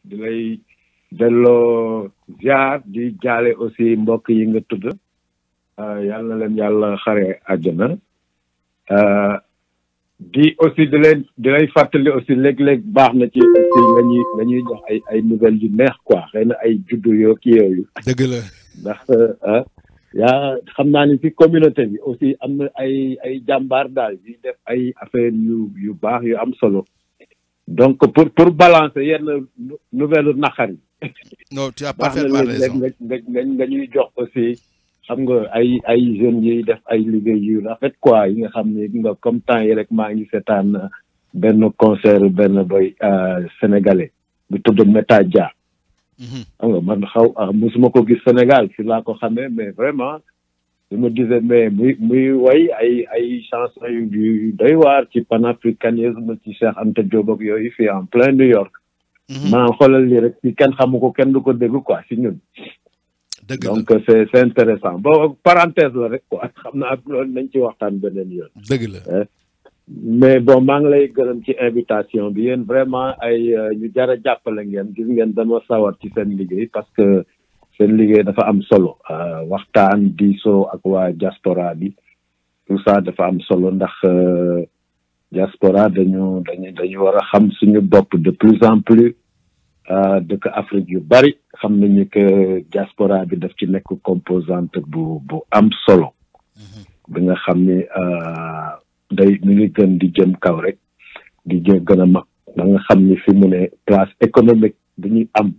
di lay delloo ziar di jaale aussi mbokk yi nga tudd yal na leen yàlla xare àjjana di aussi di leen di lay fàttali aussi léeg-léeg baax na ci aussi nga ñuy nga ñuy jox ay ay nouvelles yu neex quoi xëy na ay juddu yoo kii yooyu dëgg la ndax yaa xam naa ni ci communauté bi aussi am na ay ay jàmbaar daal di def ay affaire yu yu baax yu am solo donc pour pour balancer yenn nouvelle naqar yi non tu as baax na parfaitement léeg-léeg raison nga nga nga ñuy jox aussi xam nga ay ay jeunes yiy def ay liggéey yu rafet quoi yi nga xam ne nga comme temps yi rek maa ngi seetaan benn concert benn boy sénégalais bu tudd Meta Dia Mhm. xam nga man xaw ah musuma ko gis Sénégal fi laa ko xamee mais vraiment je me disais mais muy muy way ay ay chansons yu yu doy waar ci panafricanisme ci Cheikh Anta Diop ak yooyu fii en plein New York Mhm. maa xoolal lii rek ci kenn xamu ko kenn du ko dégg quoi si ñun dëgg la donc c'est c'est intéressant bon parenthèse la rek quoi xam naa loolu nañ ci waxtaan beneen yoon dëgg la mais bon maa ngi lay gërëm ci invitation bi yéen vraiment ay euh, ñu jar a jàppale ngeen gis ngeen dama sawar ci seen liggéey parce que seen liggéey dafa am solo euh, waxtaan diisoo ak waa diaspora bi tout ça dafa am solo ndax euh, diaspora dañu dañu dañu war a xam suñu bopp de plus en plus euh, dëkk Afrique yu bari xam nañu que diaspora bi daf ci nekk composante bu bu am solo bi nga xam ni euh, day mi ngi gën di jëm kaw rek di jëm gën a mag ba nga xam ni fi mu ne place économique bu ñuy am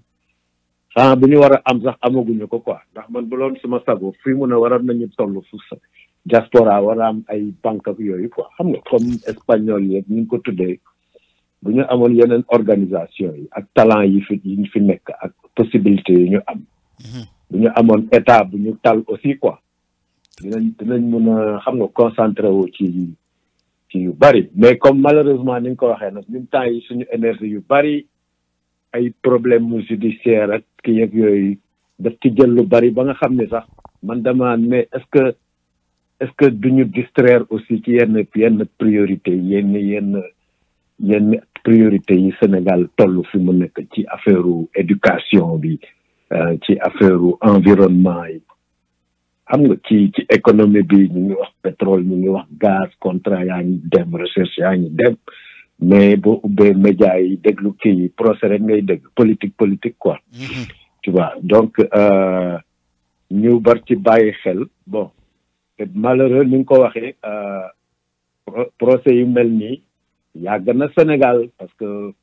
ah bu ñu war a am sax amaguñu ko quoi ndax man bu loon suma sago fi mu ne waroon nañu toll fu sa diaspora war a am ay banque ak yooyu quoi xam nga comme espagnol yi ñu ngi ko tuddee bu ñu amoon yeneen organisation yi ak talent yi fi yi fi nekk ak possibilité yi ñu am Mhm. bu ñu amoon état bu ñu tal aussi quoi dinañ dinañ mun a xam nga concentré wu ci ci yu bari mais comme malheureusement ni nga ko waxee nag ñun temps yi suñu énergie yu bari ay problème mu judiciaire ak kii ak yooyu daf ci jël lu bari ba nga xam ne sax man dama mais est-ce que est-ce que duñu distraire aussi ci yenn yenn priorité yenn yenn yenn priorité yi Sénégal toll fi mu nekk ci affaire éducation bi euh, ci affaire environnement yi xam nga ci ci économie bi ñu ngi wax pétrole ñu ngi wax gaz contrat yaa ngi dem recherche yaa ngi dem mais boo ubbee média yi déglu kii yi procès rek ngay dégg politique politique quoi Mhm. tu vois donc euh, ñu bar ci bàyyi xel bon te malheureux ni nga ko waxee euh, pro- procès yu mel nii yàgg na Sénégal parce que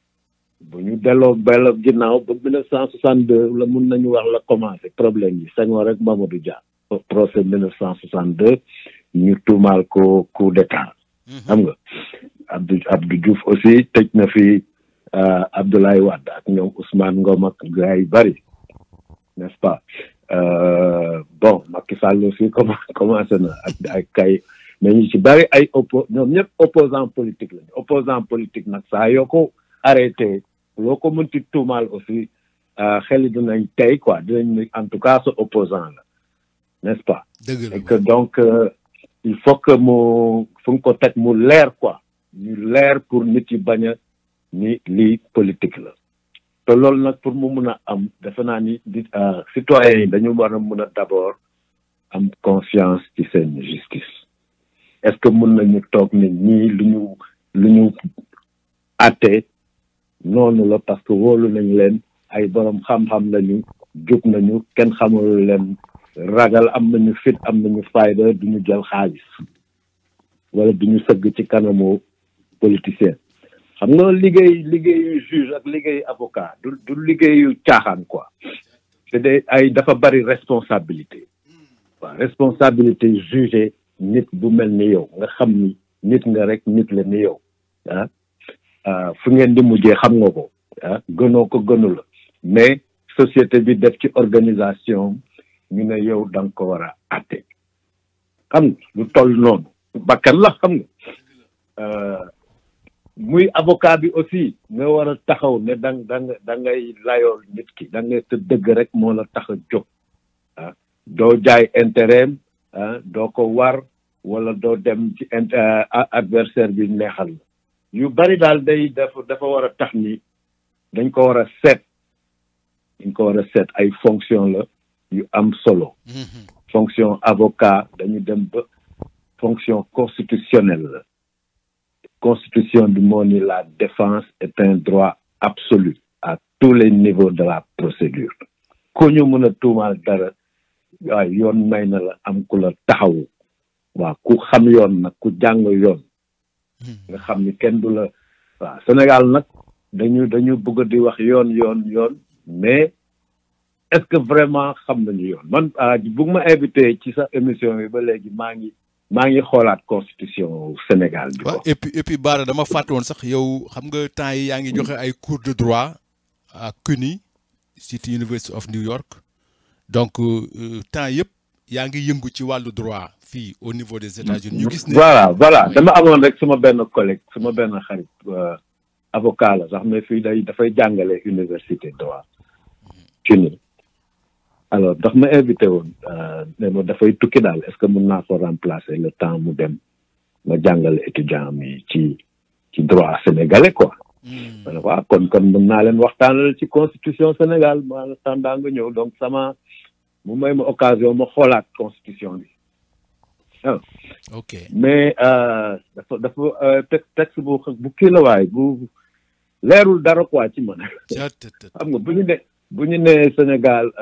bu ñu delloo bell ginnaaw ba mille neuf cent soixante deux la mun nañu wax la commencé problème yi Senghor rek Mamadou Dia procès mille neuf cent soixante deux ñu tuumaal ko coup d'état Mhm. xam nga Abdou Abdou Diouf aussi tëj na fi euh, Abdoulaye Wade ak ñoom Ousmane Ngom ak gars yu bari n'est-ce pas euh, bon Macky Sall aussi comment commencé na ak ak kay mais ñu ci bari ay oppo ñoom ñëpp opposant politique lañu opposant politique nag saa yoo ko arrêté loo ko mënti tuumaal aussi euh, xel yi dinañ tey quoi dinañ ne en tout cas sa opposant la n'est-ce pas dëgg la et que donc euh, il faut que mu fu nga ko teg mu leer quoi ñu leer pour nit yi bañ a ni lii politique la te loolu nag pour mu mun a am defe naa ni di euh, citoyens yi dañu war a mun a d'abord am confiance ci seen justice est-ce que mun nañu toog ne ñii lu ñu lu ñu àtte noonu la parce que wóolu nañ leen ay borom xam-xam lañu jub nañu kenn xamul leen ragal am nañu fit am nañu fayda duñu jël xaalis wala duñu sëgg ci kanamu politicien xam nga liggéey liggéeyu juge ak liggéeyu avocat du du liggéeyu caaxaan quoi c'est des ay dafa bari responsabilité waaw responsabilité juger nit bu mel ni yow nga xam ni nit nga rek nit la ni yow ah ah fu ngeen di mujjee xam nga ko ah gënoo ko gënu la mais société bi def ci organisation ñu ne yow da nga ko war a àtte xam nga lu toll noonu bakkan la xam nga euh, muy avocat bi aussi nga war a taxaw ne da da nga da ngay layool nit ki da nga te dëgg rek moo la tax a jóg ah doo jaay intérêt am ah doo ko war wala doo dem ci int adversaire bi neexal la yu bari daal day dafa dafa war a tax ni dañ ko war a seet dañ ko war a seet ay fonction la yu am solo fonction avocat dañu dem ba fonction constitutionnelle la constitution bi moo ni la défense est un droit absolu à tous les niveaux de la procédure ku ñu mën a tuumaal dara waaye yoon may na la am ku la taxawu waaw ku xam yoon nag ku jàng yoon nga xam ni kenn du la waaw Sénégal nag dañu dañu bëgg di wax yoon yoon yoon mais est-ce que vraiment xam nañu yoon man bu ma invité ci sa émission bi ba léegi maa ngi maa ngi xoolaat constitution Sénégal bi. waaw et puis et puis Bara dama fàtte woon sax yow xam nga temps yi yaa ngi joxe ay cours de droit à CUNY City University of New York donc temps yëpp yaa ngi yëngu ci wàllu droit fii au niveau des États-Unis ñu gis ne voilà voilà dama amoon rek suma benn collègue suma benn xarit avocat la sax mais fii day dafay jàngale université droit CUNY alors ndax ma invité woon ne ma dafay tukki daal est-ce que mën naa ko remplacer le temps mu dem ma jàngale étudiant mi ci ci droit sénégalais quoi ma ne waaw kon kon mën naa leen waxtaanal ci constitution Sénégal ma tàndaa nga ñëw donc sama mu may ma occasion ma xoolaat constitution bi ok mais dafa dafa texte bu bu kii la waay bu leerul dara quoi ci man xam nga bu ñu ne bu ñu nee Sénégal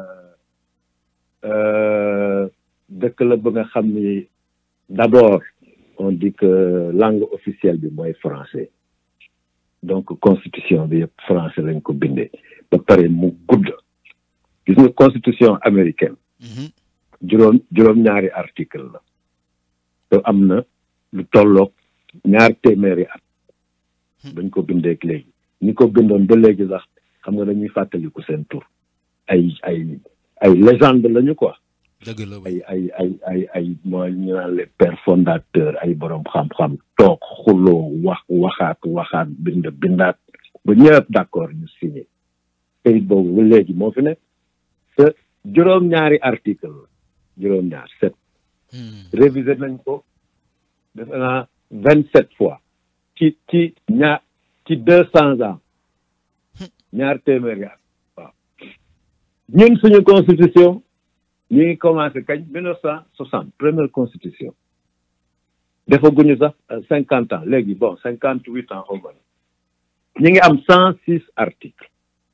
dëkk la ba nga xam ni d'abord on dit que langue officielle bi mooy français donc constitution bi yëpp français lañ ko bindee ba pare mu gudd gis nga constitution américaine juróom juróom-ñaari article la te am na lu tolloog ñaar téeméeri at bañ ko bindeek léegi ñi ko bindoon ba léegi sax xam nga dañuy fàttaliku seen tur ay ay ay légende lañu quoi dëgg la ay ay ay ay ay mooy ñu naan les pères fondateurs ay borom xam-xam toog xuloo wax waxaat waxaat bind bindaat ba ñëpp d'accord ñu signé kayit boobu ba léegi moo fi nekk te juróom-ñaari article la juróom-ñaar sept révisé nañ ko defe naa vingt sept fois ci ci ñaar ci deux cents ans ñaar téeméeri at waaw ñun suñu constitution ñu ngi commencé kañ mille neuf cent soixante première constitution defaguñu sax cinquante ans léegi bon cinquante huit ans au moins ñu ngi am cent six articles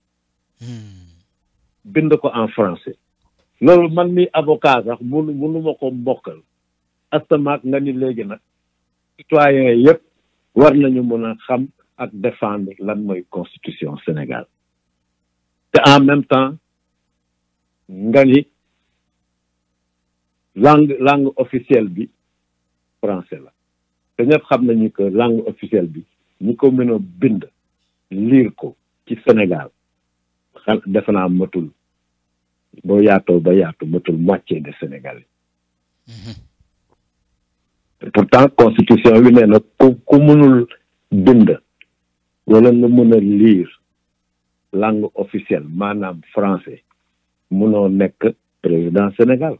bind ko en français loolu man mi avocat sax munu munu ma ko mbokkal astamaak nga ni léegi nag citoyen yëpp war nañu mën a xam ak défendre lan mooy constitution Sénégal te en même temps nga ni langue langue officielle bi français la te ñëpp xam nañu que langue officielle bi ñi ko mën a bind lire ko ci Sénégal xal defe naa matul boo yaatoo ba yaatu matul moitié de Sénégalais pourtant constitution bi nee na ku ku mënul bind wala nga mën a lire langue officielle maanaam français mënoo nekk président Sénégal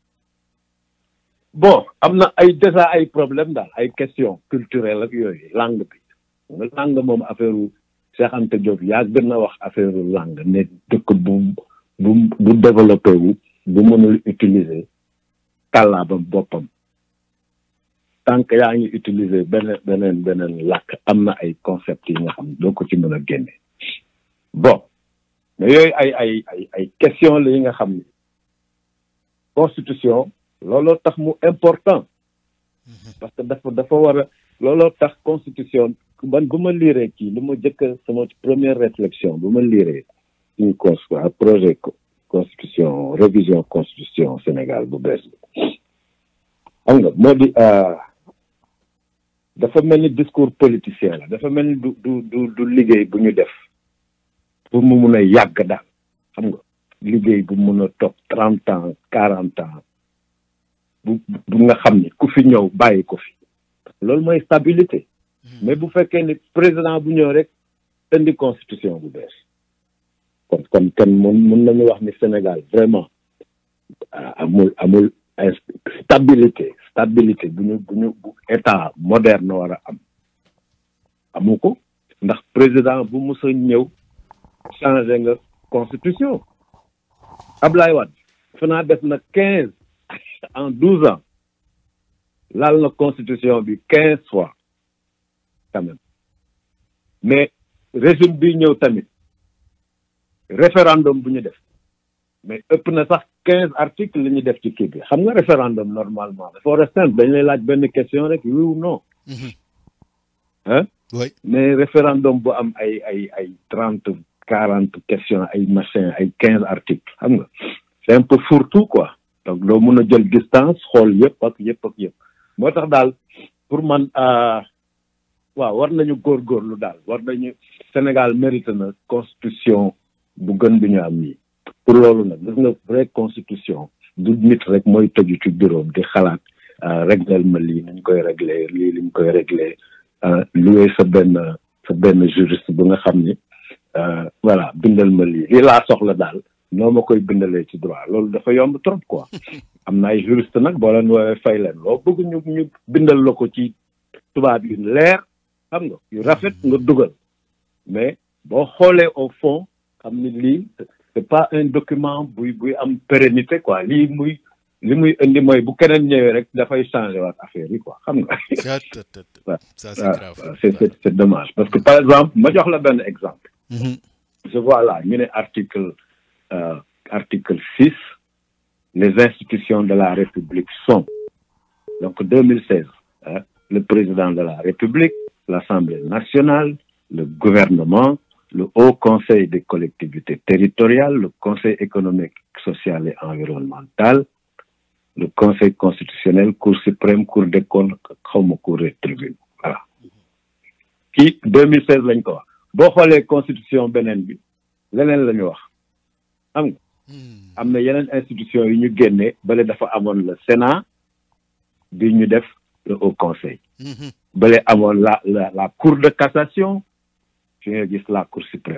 bon am na ay déjà ay problème daal ay question culturelle ak yooyu langue bi nga langue moom affaire u Cheikh Anta Diop yaa gën a wax affaire u langue ne dëkk bu bu bu développé wu bu mënul utiliser kàllaabam boppam tant que yaa ngi utiliser beneen beneen beneen làkk am na ay concept yi nga xam doo ko ci mën a génne bon mais yooyu ay ay ay ay question la yi nga xam ni constitution looloo tax mu important parce que dafa dafa war a looloo tax constitution man bu ma liiree kii lu ma jëkk sama première réflexion bu ma liiree une cons projet constitution révision constitution Sénégal bu bees bi xam nga moo di dafa mel ni discours politicien la dafa mel ni du du du du liggéey bu ñu def pour mu mun a yàgg daal xam nga liggéey bu mun a toog trente ans quarante ans bu bu nga xam ni ku fi ñëw bàyyi ko fi loolu mooy stabilité mais bu fekkee ni président bu ñëw rek indi constitution bu bees kon kon kon mun mun nañu wax ni Sénégal vraiment amul amul stabilité stabilité bu ñu bu ñu bu état moderne war a am amu ko ndax président bu mës a ñëw changé nga constitution Ablaye Wade fa naa def na quinze en douze ans laal na constitution bi quinze fois quand même mais régime bi ñëw tamit référendum bu ñu def mais ëpp na sax quinze articles la ñu def ci kii bi xam nga référendum normalement dafa war a simple dañ lay laaj benn question rek oui ou non hein oui mais référendum bu am ay ay ay trente quarante questions ay machin ay quinze articles xam nga c'est un peu fourre-tout quoi donc doo mun a jël distance xool yëpp ak yëpp ak yëpp moo tax daal pour man waaw war nañu góorgóorlu daal war nañu Sénégal mérite na constitution bu gën bi ñu am nii pour loolu nag gis nga vraie constitution du nit rek mooy tëju ci bureau di xalaat réglel ma lii nañ koy régler lii liñ koy régler loué sa benn sa benn juriste bu nga xam ni voilà bindal ma lii lii laa soxla daal noo ma koy bindalee ci droit loolu dafa yomb trop quoi am na ay juriste nag boo leen woowee fay leen loo bëgg ñu ñu bindal la ko ci tubaab yu leer xam nga yu rafet nga dugal mais boo xoolee au fond xam ni lii c'est pas un document buy buy am pérennité quoi lii muy li muy indi mooy bu keneen ñëwee rek dafay changer waat affaire yi quoi xam nga. ça c'est grave c'est c'est c'est dommage parce que par exemple ma jox la benn exemple. je vois là ñu ne article euh, article six les institutions de la République sont donc 2016 hein, le président de la République l'Assemblée nationale le gouvernement le Haut Conseil des collectivités territoriales le Conseil économique social et environnemental le Conseil constitutionnel Cour suprême Cour des comptes xawma Cour des tribunaux voilà kii 2016 lañ ko wax boo xoolee constitution beneen bi leneen la ñu wax xam nga am na yeneen institution yu ñu génne bale dafa amoon le Sénat bi ñu def le Haut Conseil bale amoon la la la Cour de cassation fi nga gis la Cour suprême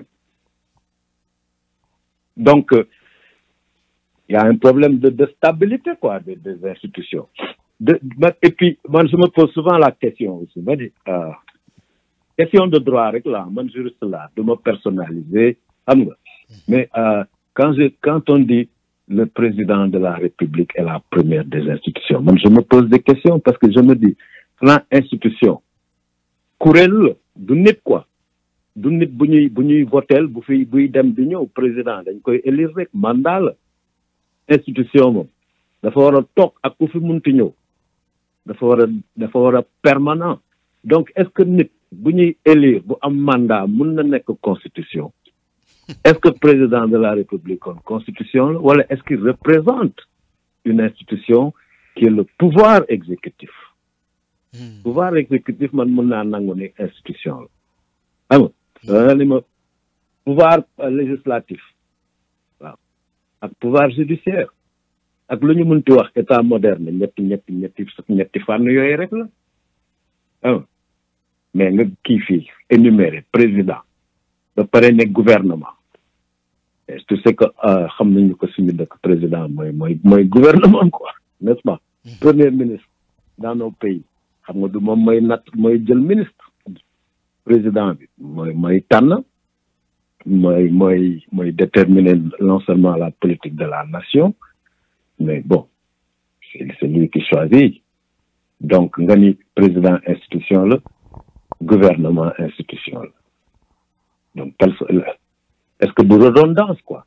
donc il y a un problème de, de stabilité quoi des, des institutions de et puis man je me pose souvent la question aussi ma di question de droit rek là man juriste là du ma personnaliser xam nga mais euh, quand je quand on dit le président de la République est la première des institutions man je me pose des questions parce que je me dis xanaa institution kuréel la du nit quoi du nit bu ñuy bu ñuy votel bu fi buy dem di ñëw président dañ koy élire rek mandat la institution moom dafa war a toog ak ku fi munti ñëw dafa war a dafa war a permanent donc est-ce que nit bu ñuy élire bu am mandat mun na nekk constitution est-ce que président de la république kon constitution la wala est-ce qu'il représente une institution qui est le pouvoir exécutif pouvoir exécutif man mun naa nangu ni institution la xam nga ni ma pouvoir législatif waaw ak pouvoir judiciaire ak lu ñu mënti wax état moderne ñetti ñetti ñetti ñetti fànn yooyu rek la ah mais nga kii fii énuméré président ba pare ne gouvernement tu sais que xam nañu ko suñu dëkk président mooy mooy mooy gouvernement quoi n'est-ce pas premier ministre dans nos pays xam nga du moom mooy natt mooy jël ministre président bi mooy mooy tànn mooy mooy mooy déterminer non seulement la politique de la nation mais bon c'est c'est lui qui choisit donc nga ni président institution la gouvernement institution la donc est-ce que du redondance quoi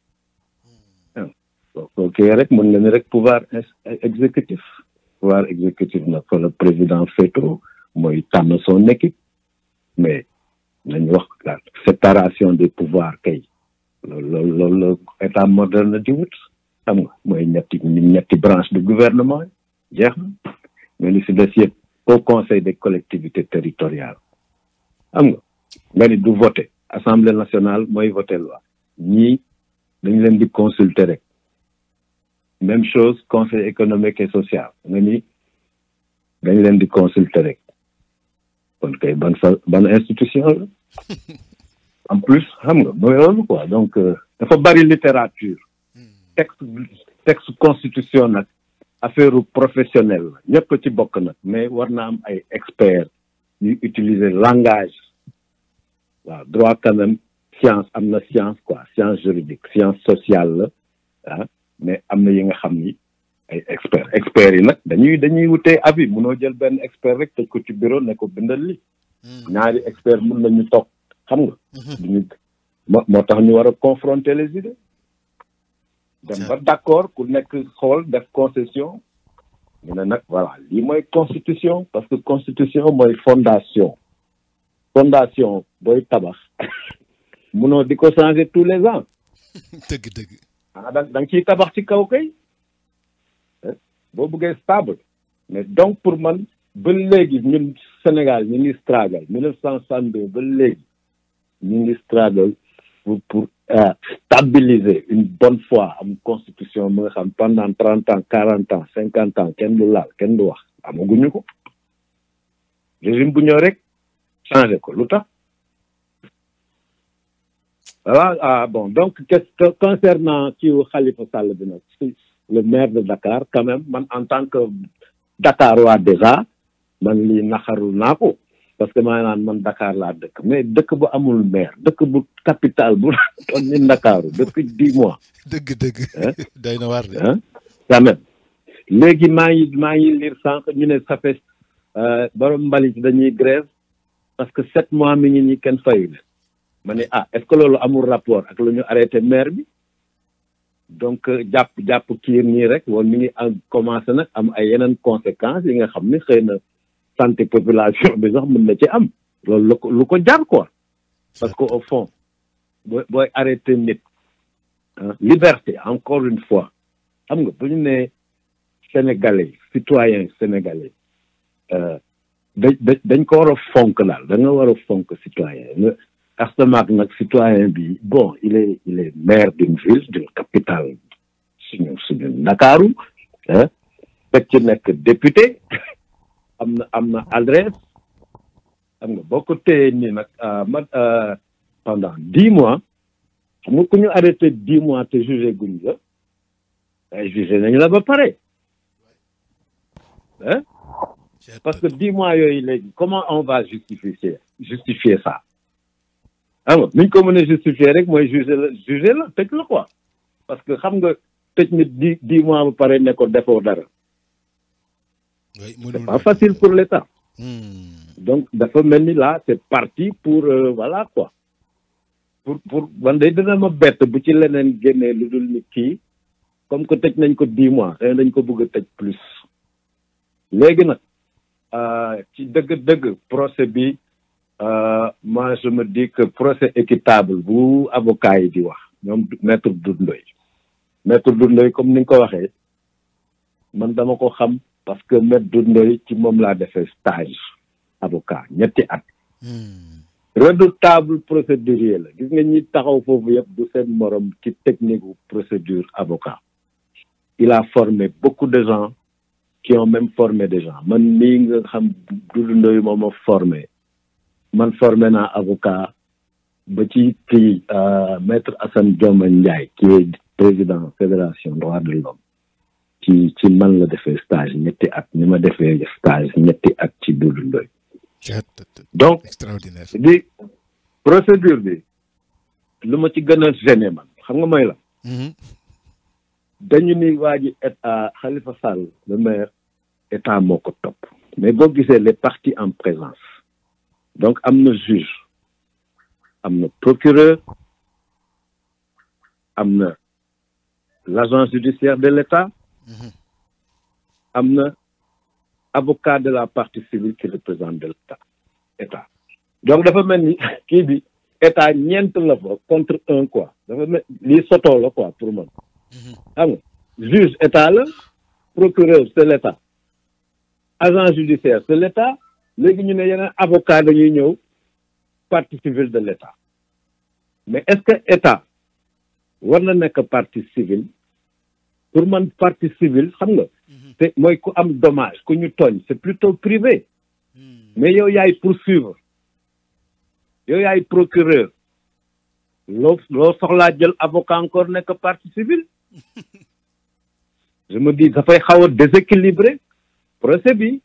ok rek mën nga ni rek pouvoir exécutif pouvoir exécutif nag fa le président féetoo mooy tànn son équipe mais nañu wax la séparation des pouvoirs kay loolu loolu loolu état moderne di wut xam nga mooy ñetti ñetti branche du gouvernement jeex na mais li si des yëpp au conseil des collectivités territoriales xam nga nga ni du voter assemblée nationale mooy voter loi ñii dañ leen di consulter rek même chose conseil économique et social nga ni dañ leen di consulter rek kon kay ban fa ban institution la en plus xam nga mooy loolu quoi donc dafa bari littérature texte texte constitution nag affaire professionnel la ñëpp ci bokk nag mais war na am ay experts ñuy utiliser langage waaw droit quand même science am na science quoi science juridique science sociale la ah mais am na yi nga xam ni ay experts experts yi nag dañuy dañuy wutee avis munoo jël benn expert rek tëj ko ci bureau ne ko bindal li ñaari expert mun nañu toog xam nga duñu moo moo tax ñu war a confronter les idées dem ba d'accord ku nekk xool def concession ñu ne nag voilà lii mooy constitution parce que constitution mooy fondation fondation booy tabax munoo di ko changer tous les ans dëgg dëgg ah da da nga ciy tabax ci kaw kay boo bëggee stable mais donc pour man ba léegi ñun Sénégal ñu ngi struggle mille neuf cent soixante-deux ba léegi ñu ngi struggle pour pour stabiliser une bonne fois am constitution mu nga xam pendant trente ans quarante ans cinquante ans kenn du laal kenn du wax amaguñu ko régime bu ñëw rek changé ko lu tax voilà ah bon donc qu'est-ce concernant ci Khalifa Sall bi nag le maire de Dakar quand même man en tant que Dakar waa déjà man lii naxarul naa ko parce que maa naan man Dakar laa dëkk mais dëkk bu amul maire dëkk bu capital bu toon ni Ndakaaru depuis dix mois dëgg dëgg day na waar de ah quand même léegi maa ngi maa ngi lire sànq ñu ne ça fait borom mbalit dañuy grève parce que sept mois mi ngi ñi kenn fayu leen ma ne ah est-ce que loolu amul rapport ak lu ñu arrêté maire bi donc jàpp jàpp kiir nii rek woon mi ngi am commencé nag am ay yeneen conséquences yi nga xam ne xëy na santé population bi sax mën na ci am loolu lu ko lu ko jar quoi parce que au fond booy booy arrêté nit liberté encore une fois xam nga bu ñu nee sénégalais citoyen sénégalais da dañ ko war a fonk daal da nga war a fonk citoyen Astamaak nag citoyen bi bon il est il est maire d'une ville d'une capitale suñu suñu Ndakaaru fekk ci nekk député am na am na adresse xam nga boo ko téye nii nag ma pendant dix mois xam nga ku ñu arrêté dix mois te jugé guñ la ay jugé nañu la ba pare hein parce que dix mois yooyu léegi comment on va justifier justifier ça xam nga niñ ko mën a justifier rek mooy juger la juger la tëj la quoi parce que xam nga tëj nit di dix mois ba pare ne ko defoo dara c'est pas facile pour l'État donc dafa mel ni là c'est parti pour voilà quoi pour pour man day dina ma bett bu ci leneen génnee lu dul nit kii comme que tëj nañ ko dix mois xëy dañ ko bëgg a tëj plus léegi nag ci dëgg-dëgg procès bi moi je me dis que procès équitable bu avocat yi di wax ñoom maître Doudou Ndoye maître Doudou Ndoye comme ni nga ko waxee man dama ko xam parce que maître Doudou Ndoye ci moom laa defee stage avocat ñetti at redoutable procédurier la gis nga ñi taxaw foofu yëpp du seen morom ci technique ou procédure avocat il a formé beaucoup de gens qui ont même formé des gens man mii nga xam Doudou Ndoye moo ma formé man formé naa avocat ba ci kii maître Assane Dioma Ndiaye qui est président fédération droits de l'homme ci ci man la defee stage ñetti at ni ma defee stage ñetti at ci Doudou Ndoye donc extraordinaire di procédure bi lu ma ci gën a gêné man xam nga mooy la dañu ni waa ji état Khalifa Sall le maire état moo ko topp mais boo gisee les parties en présence donc am na juge am na procureur am na l'agent judiciaire de l'État am na avocat de la partie civile qui représente de l'État état donc dafa mel ni kii bi état ñeent la fa contre un quoi dafa mel lii soto la quoi pour man xam nga juge état la procureur c'est l'État agent judiciaire c'est l'État léegi ñu ne yeneen avocat dañuy ñëw partie civile de l'État mais est-ce que état war na nekk partie civile pour man partie civile xam nga te mooy ku am dommage ku ñu tooñ c'est plutôt privé mais yow yaay poursuivre yow yaay procureur loo loo soxlaa jël avocat encore nekk partie civile je me dis dafay xaw a déséquilibré procès bi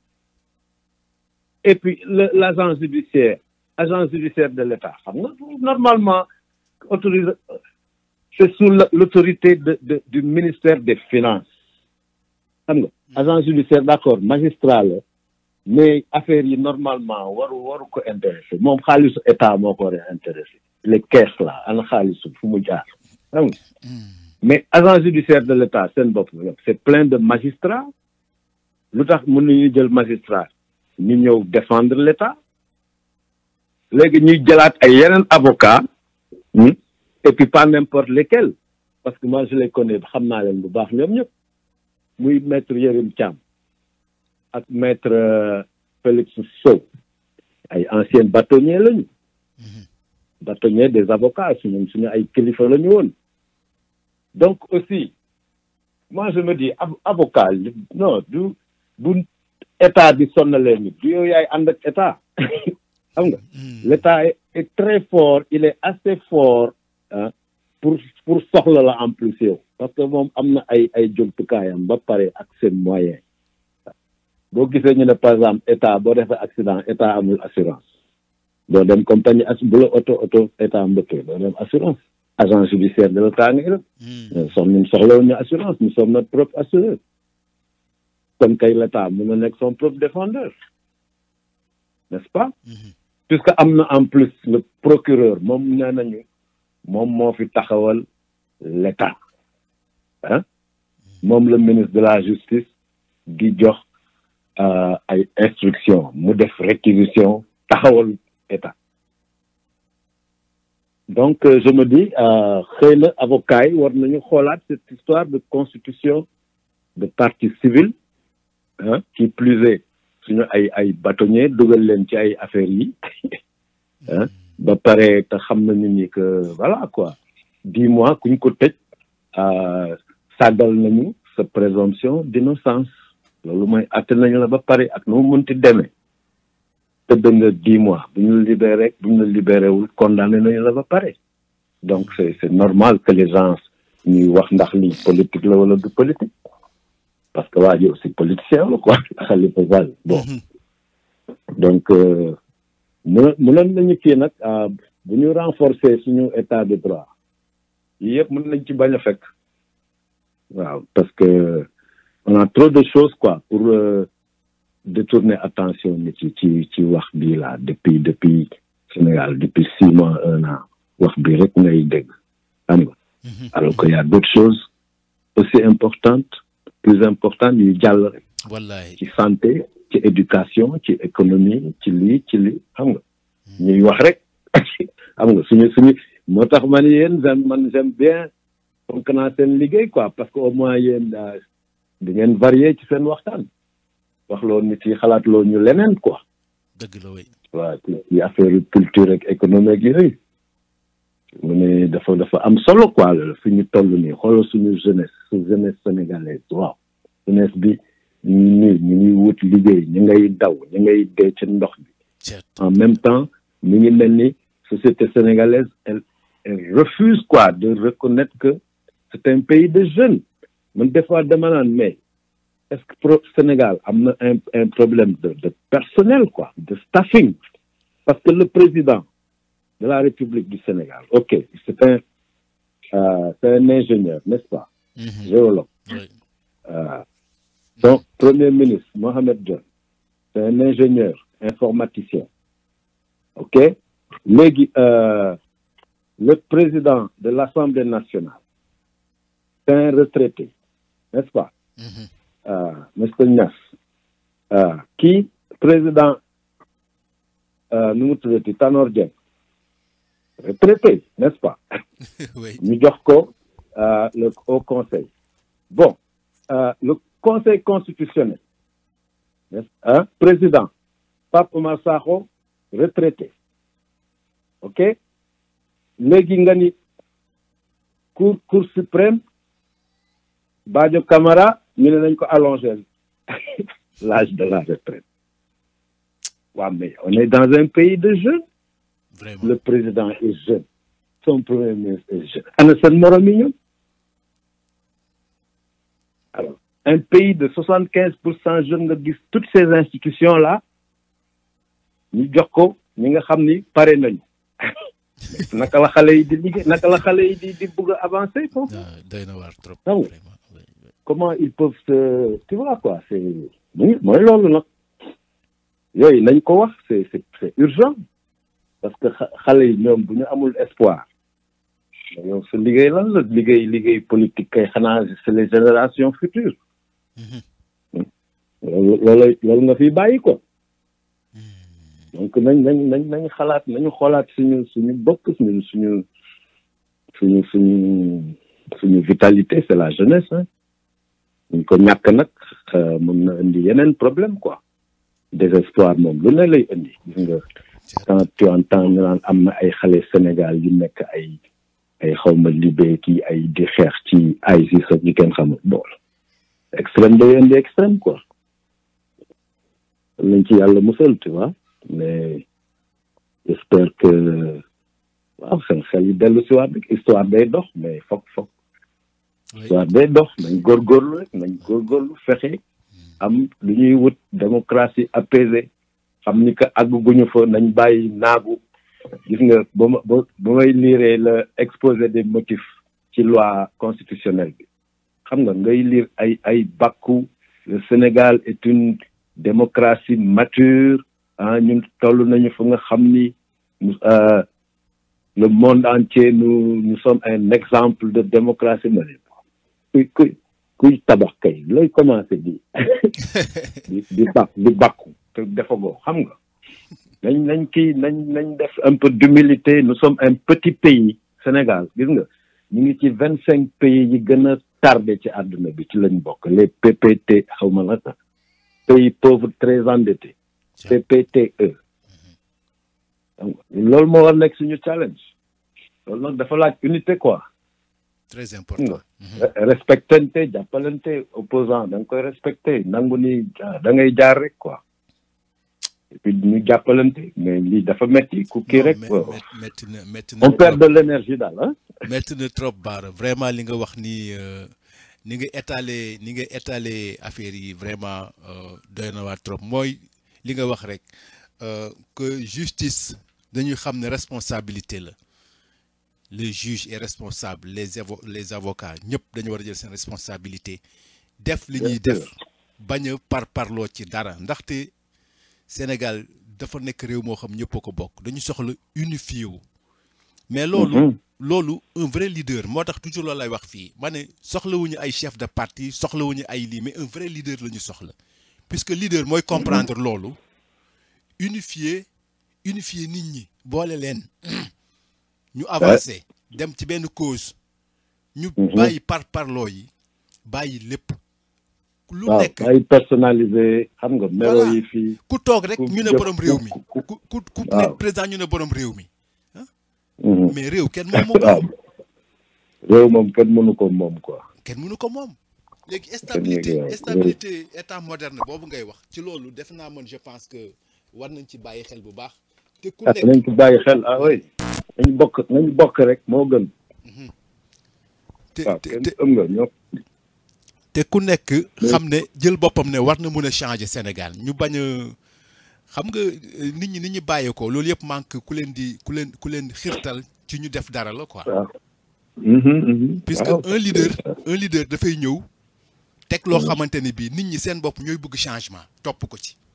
et puis le l'agent judiciaire agent judiciaire de l'État xam nga normalement autorisé c'est sous la- l'autorité de, de du ministère des finances xam nga agent judiciaire d'accord magistrat la mais affaires yi normalement waru waru ko intéressé moom xaalisu état moo ko war a intéressé les caisses là ana xaalisu fu mu jaar xam nga mais agent judiciaire de l'état seen bopp c'est plein de magistrats lu tax mënuñu jël magistrat ñu ñëw défendre l'état léegi ñuy jëlaat ay yeneen avocat hmm, et puis pas n'importe lesquels parce que moi je les connais xam naa leen bu baax ñoom ñëpp muy maître Yérim Thiam ak maître euh, Félix Sow ay anciens bâtonniers lañu bâtonniers des avocats suñu suñu ay kilifa lañu woon donc aussi moi je me dis av- avocat li- non du du état di sonnalee nit du yow yaay ànd ak état xam nga l'état est, est très fort il est assez fort hein, pour pour soxla la en plus yow parce que moom am na ay ay jumtukaayam ba pare ak seen moyen boo gisee ñu ne par exemple état boo defee accident état amul assurance doo dem compagnie as bu la auto auto état mbëkkee doo dem assurance agent judiciaire de l'état nga yor sox ñun soxlawuñu assurance nous sommes notre propre assureur kon kay l'état mën na nekk son propre défendeur n'est-ce pas puisque am na en plus le procureur moom nee nañu moom moo fi taxawal l'état ah moom le ministre de la justice di jox euh, ay instruction mu def réquisition taxawal état donc euh, je me dis euh, xëy na avocat yi war nañu xoolaat cette histoire de constitution de partie civile ah qui plus est suñu ay ay bâtonnier dugal leen ci ay affaires yi ah ba pare te xam nañu ni que voilà quoi dix mois kuñ ko tëj euh, sàggal nañu sa présomption d'innocence loolu mooy atte nañu la ba pare ak nu mu mënti demee tëdd nga dix mois bu ñu la libéré bu ñu la libéré wul condamné nañu la ba pare donc c'est c'est normal que les gens ñuy wax ndax lii politique la wala du politique parce que waa ji aussi politicien la quoi Khalifa Sall bon donc mën mënoon nañu kii nag ah, bu ñu renforcer suñu état de droit yii yëpp mën nañ ci bañ a fekk waaw parce que on a trop de choses quoi pour euh, détourner attention nit yi ci ci wax bii là depuis depuis Sénégal depuis six mois un an wax bii rek ngay dégg xam nga alors que y a d'autres choses aussi importantes plus importantes yu jàll rek wallaay ci santé ci éducation ci économie ci lii ci lii xam nga ñuy wax rek xam nga suñu suñu moo tax man yéen j'aime man j'aime bien fonk naa seen liggéey quoi parce que au moins yéen daa di ngeen varié ci seen waxtaan wax loo nit yi xalaat loo ñu leneen quoi dëgg la way waaw ci ci affaire culture ak économique yooyu mu ne dafa dafa am solo quoi la fi ñu toll nii xoolal suñu jeunesse su jeunesse sénégalaise waaw jeunesse bi ñu nii ñu ngi wut liggéey ñu ngay daw ñu ngay dee ci ndox bi ceet en même temps mi ngi mel ni société sénégalaise elle elle refuse quoi de reconnaître que c'est un pays de jeunes man des fois dama naan mais est-ce que pro Sénégal am na un un problème de de personnel quoi de staffing parce que le président de la République du Sénégal ok c'est un euh, c'est un ingénieur n'est-ce pas Mhm. géologue Ouais. euh, donc premier ministre Mohamed Dionne c'est un ingénieur informaticien ok léegi euh, le président de l'Assemblée nationale c'est un retraité n'est-ce pas Mhm. euh, Mr Niass euh, kii président euh, nu mu tuddati Tanor Dieng retraité n'est-ce pas way ñu jox ko euh, le au conseil bon euh, le conseil constitutionnel n'est-ce hein, président Pape Oumar Sakho retraité ok léegi nga ni cour cour suprême Badio Camara ñu ne nañ ko allonger l'âge de la retraite waaw mais on est dans un pays de jeunes vraiment le président est jeune son premier ministre est jeune ana seen morom yi ñoom alors un pays de soixante quinze pour cent jeunes nga gis toutes ces institutions là ñu jox ko ñi nga xam ni pare nañu naka la xale yi di liggéey naka la xale yi di di bëgg a avancer foofu ah doy na waar trop. Ah oui. vraiment oui, oui. comment ils peuvent se tu vois quoi c'est muy mooy loolu nag yooyu nañ ko wax c'est c'est c'est urgent parce que xa- xale yi ñoom bu ñu amul espoir yow sa liggéey lan la liggéey liggéey politique kay xanaa c'est les générations futures Mhm. loolu loolu loolu nga fiy bàyyi ko donc nañ nañ nañ nañ xalaat nañu xoolaat suñu suñu bopp suñu suñu suñu suñu suñu vitalité c'est la jeunesse hein ñu ko ñàkk nag euh, mën na indi yeneen problème quoi désespoir moom lu ne lay indi gis nga quand tu entends ñu naan am na ay xale Sénégal yu nekk ay ay xawma libé kii ay di xeex ci ISIS ak ñu kenn xamul bool extrême day indi extrême quoi lañ ci yàlla musal tu vois mais j'espère que waaw seen xel yi dellu si waat rek histoire day dox mais foog foog Oui. histoire day dox nañ góorgóorlu rek nañ góorgóorlu fexe am lu ñuy wut démocratie apaisée xam ni que àgguñu fa nañ bàyyi naagu gis nga ba ma ba ba may liiree le exposé des motifs ci loi constitutionnelle bi xam nga ngay lire ay ay bàkku le Sénégal est une démocratie mature ah ñun toll nañu fu nga xam ni euh, le monde entier nous nous sommes un exemple de démocratie ma ne kuy kuy kuy tabax kay looy commencé di di di bak di bakku te defagoo xam nga nañ nañ kii nañ nañ def un peu d'humilité nous sommes un petit pays Sénégal gis nga ñu ngi ci vingt cinq pays yi gën a tardé ci àdduna bi ci lañ bokk les PPT xaw ma la sax pays pauvres très endettés PPTE donc loolu moo war nekk suñu challenge loolu nag dafa laaj unité quoi très xam important. nga respectante jàppalante opposant da nga koy respecté nangu ni ah, da ngay jaar rek quoi et puis ñu jàppalante mais lii dafa metti ku kii Non, rek mais- waaw. mais- métti na métti na on perd trop. de l'énergie daal ah métti na trop Bara vraiment li nga wax ni euh, ni nga étaler ni nga étaler affaire yi vraiment euh, doy na waar trop mooy li nga wax rek euh, que justice dañuy xam ne responsabilité la le juge est responsable les avo les avocats ñëpp dañu war a jël seen responsabilité def li ñuy Bien def bañ a par parloo ci dara ndaxte Sénégal dafa nekk réew moo xam ñëpp a ko bokk dañu soxla unifié wu mais loolu Mhm. loolu un vrai leader moo tax toujours loolu lay wax fii ma ne soxlawuñu ay chef de parti soxlawuñu ay lii mais un vrai leader la ñu soxla puisque leader mooy comprendre loolu unifier unifier nit ñi boole leen ñu avancer dem ci benn cause ñu Mhm. bàyyi par parloo yi bàyyi lépp lu waaw nekk ay personnalisé xam nga melo Voilà. yi fii ku toog rek ku ñu ne jëf- borom réew mi ku- ku- ku ku ku waaw. nekk président ñu ne borom réew mi Mhm. mais réew kenn moom moo waaw réew moom kenn mënu ko moom quoi kenn mënu ko moom léegi waaw, stabilité oui. stabilité état moderne boobu ngay wax ci loolu def naa man je pense que war nañ ci bàyyi xel bu baax te ku ah nekk nañ ko bàyyi xel ah oui nañ bokk nañ bokk rek moo gën te waaw te kenn te- ëm nga ñoo te ku nekk xam ne jël boppam ne war na mën a changer Sénégal ñu bañ a xam nga euh, nit ñi ni ñu bàyyee ko loolu yëpp manque ku leen di ku leen ku leen xirtal ci ñu def dara la quoi waaw Mhm, mhm. puisque Waaw. un leader un leader dafay ñëw teg loo xamante ne bii nit ñi seen bopp ñooy bëgg changement topp ko ci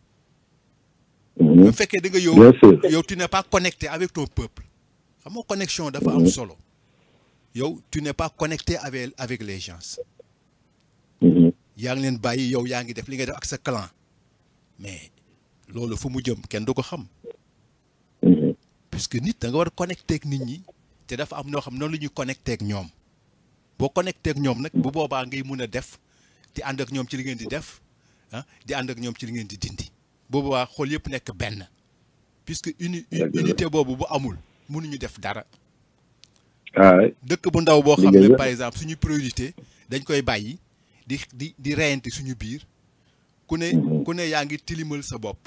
Mhm. bu fekkee da nga yow bien sûr yow tu n'es pas connecté avec ton peuple xam nga connexion dafa am solo yow tu n'es pas connecté avec avec les gens Mhm. yaa ngi leen bàyyi yow yaa ngi def li ngay def ak sa clan mais loolu fu mu jëm kenn du ko xam Mhm. puisque nit da nga war a connecté ak nit ñi te dafa am noo xam noonu la ñuy connecté ak ñoom boo connecté ak ñoom nag bu boobaa ngay mun a def di ànd ak ñoom ci li ngeen di def ah di ànd ak ñoom ci li ngeen di dindi bu boobaa xool yëpp nekk benn puisque uni Dëgg la. unité boobu bu amul mënuñu def dara ah oui. dëkk bu ndaw boo xam Liggéey ne la. par exemple suñu priorité dañ koy bàyyi di di di reyante suñu biir ku ne Mhm. ku ne yaa ngi tilimal sa bopp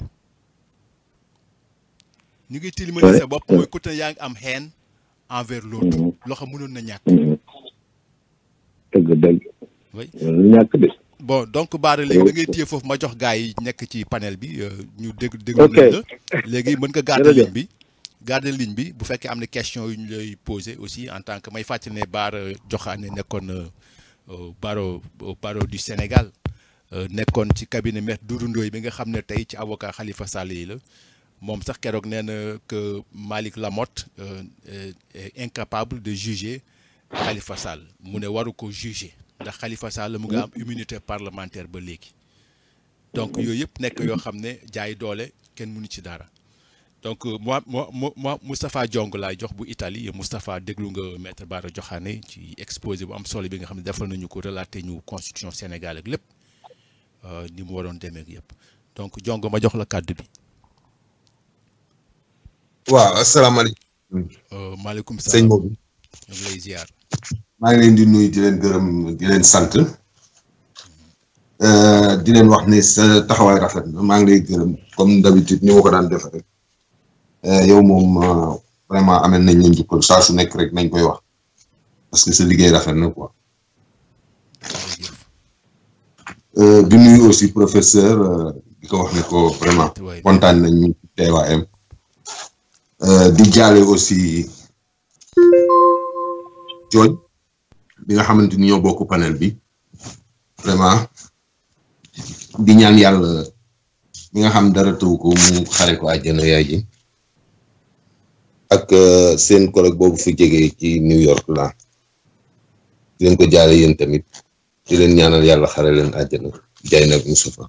ñu ngi tilimal Ouais, sa bopp ouais. mooy ku ne yaa ngi am haine envers l'autre Mhm. loo xam mënoon na ñàkk Mhm. dëgg dëgg Oui. lu ñàkk de bon donc Bara léegi da ngay téye foofu ma jox gars yi nekk ci panel bi euh, ñu dégg déglu Ok. nañ la léegi mën nga gàttal Jërëjëf. ligne bi garder ligne bi bu fekkee am na question yu ñu lay poser aussi en tant que may fàttali ne Bara Diokhane nekkoon barreau barreau du Sénégal nekkoon ci cabinet maître Doudou Ndoye bi nga xam ne tey ci avocat Khalifa Sall yi la moom sax keroog nee na que Malick Lamotte est incapable de juger Khalifa Sall mu ne waru ko juger ndax Khalifa Sall mu nga am immunité parlementaire ba léegi donc yooyu yëpp nekk yoo xam ne jaay doole kenn mënu ci dara donc moi moi moi Moustapha Diong laay jox bu Italie Moustapha déglu nga maître Bara Diokhane ci exposé bu am solo bi nga xam ne defal nañu ko relaté ñu constitution Sénégal ak lépp ni mu waroon demee ak yëpp donc Diong ma jox la kàddu bi. waaw asalaamaaleykum. maaleykum sëñ salaam boobu. ñu ngi lay ziar. maa ngi leen di nuyu di leen gërëm di leen sant di leen wax ne sa taxawaay rafet na maa ngi lay gërëm comme d'habitude ni ma ko daan def rek yow moom vraiment amel nañ leen jukkal saa su nekk rek nañ koy wax parce que sa liggéey rafet na quoi jërëjëf di nuyu aussi professeur di ko wax ne ko vraiment waay kontaan nañ ñu teewaayam di jaale aussi jooj bi nga xamante ni ñoo bokk panel bi vraiment di ñaan yàlla mi nga xam dara tëw ko mu xare ko àjjana yaay ji ak seen collègue boobu fi jege ci New York la di leen ko jaale yéen tamit di leen ñaanal yàlla xare leen àjjana jaay nag Moustapha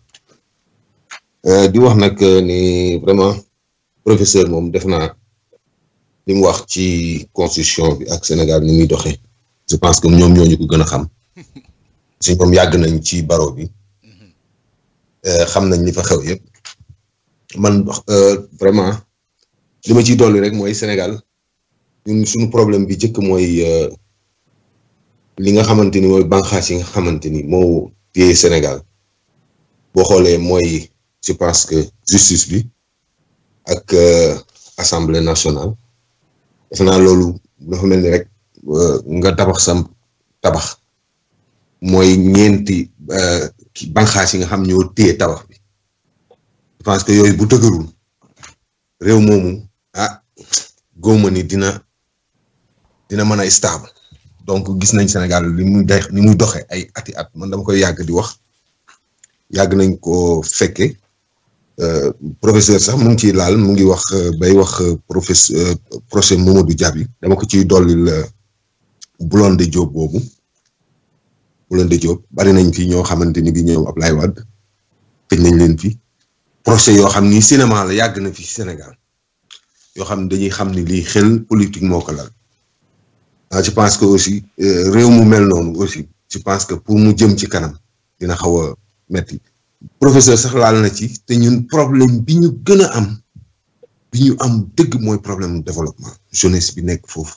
di wax nag ni vraiment professeur moom def naa li mu wax ci constitution bi ak Sénégal ni muy doxee je pense que ñoom ñooñu ko gën a xam si ñoom yàgg nañ ci baro bi xam nañ li fa xew yëpp man vraiment li ma ciy dolli rek mooy Sénégal ñun suñu problème bi jëkk mooy li nga xamante ni mooy banqaas yi nga xamante ni moo téye Sénégal boo xoolee mooy je pense que justice bi ak assemblée nationale defe naa loolu dafa mel ni rek nga tabax sam tabax mooy ñeenti banqaas yi nga xam ñoo téye tabax bi je pense que yooyu bu dëgërul réew moomu ah góoma ni dina dina mën a stable donc gis nañ Sénégal li muy day ni muy doxe ay ati at man dama koy yàgg di wax yàgg nañ ko fekke professeur sax mu ngi ciy laal mu ngi wax bay wax professeur procès Mamadou Diaby dama ko ciy dollil Blondin Diop boobu Blondin Diop bari nañ fi ñoo xamante ni bi ñëw Ablaye Wade tëj nañ leen fi procès yoo xam ni cinéma la yàgg na fi Sénégal yoo xam ne dañuy xam ni lii xel politique moo ko lal ah je pense que aussi réew mu mel noonu aussi je pense que pour mu jëm ci kanam dina xaw a metti professeur sax laal na ci te ñun problème bi ñu gën a am bi ñu am dëgg mooy problème développement jeunesse bi nekk foofu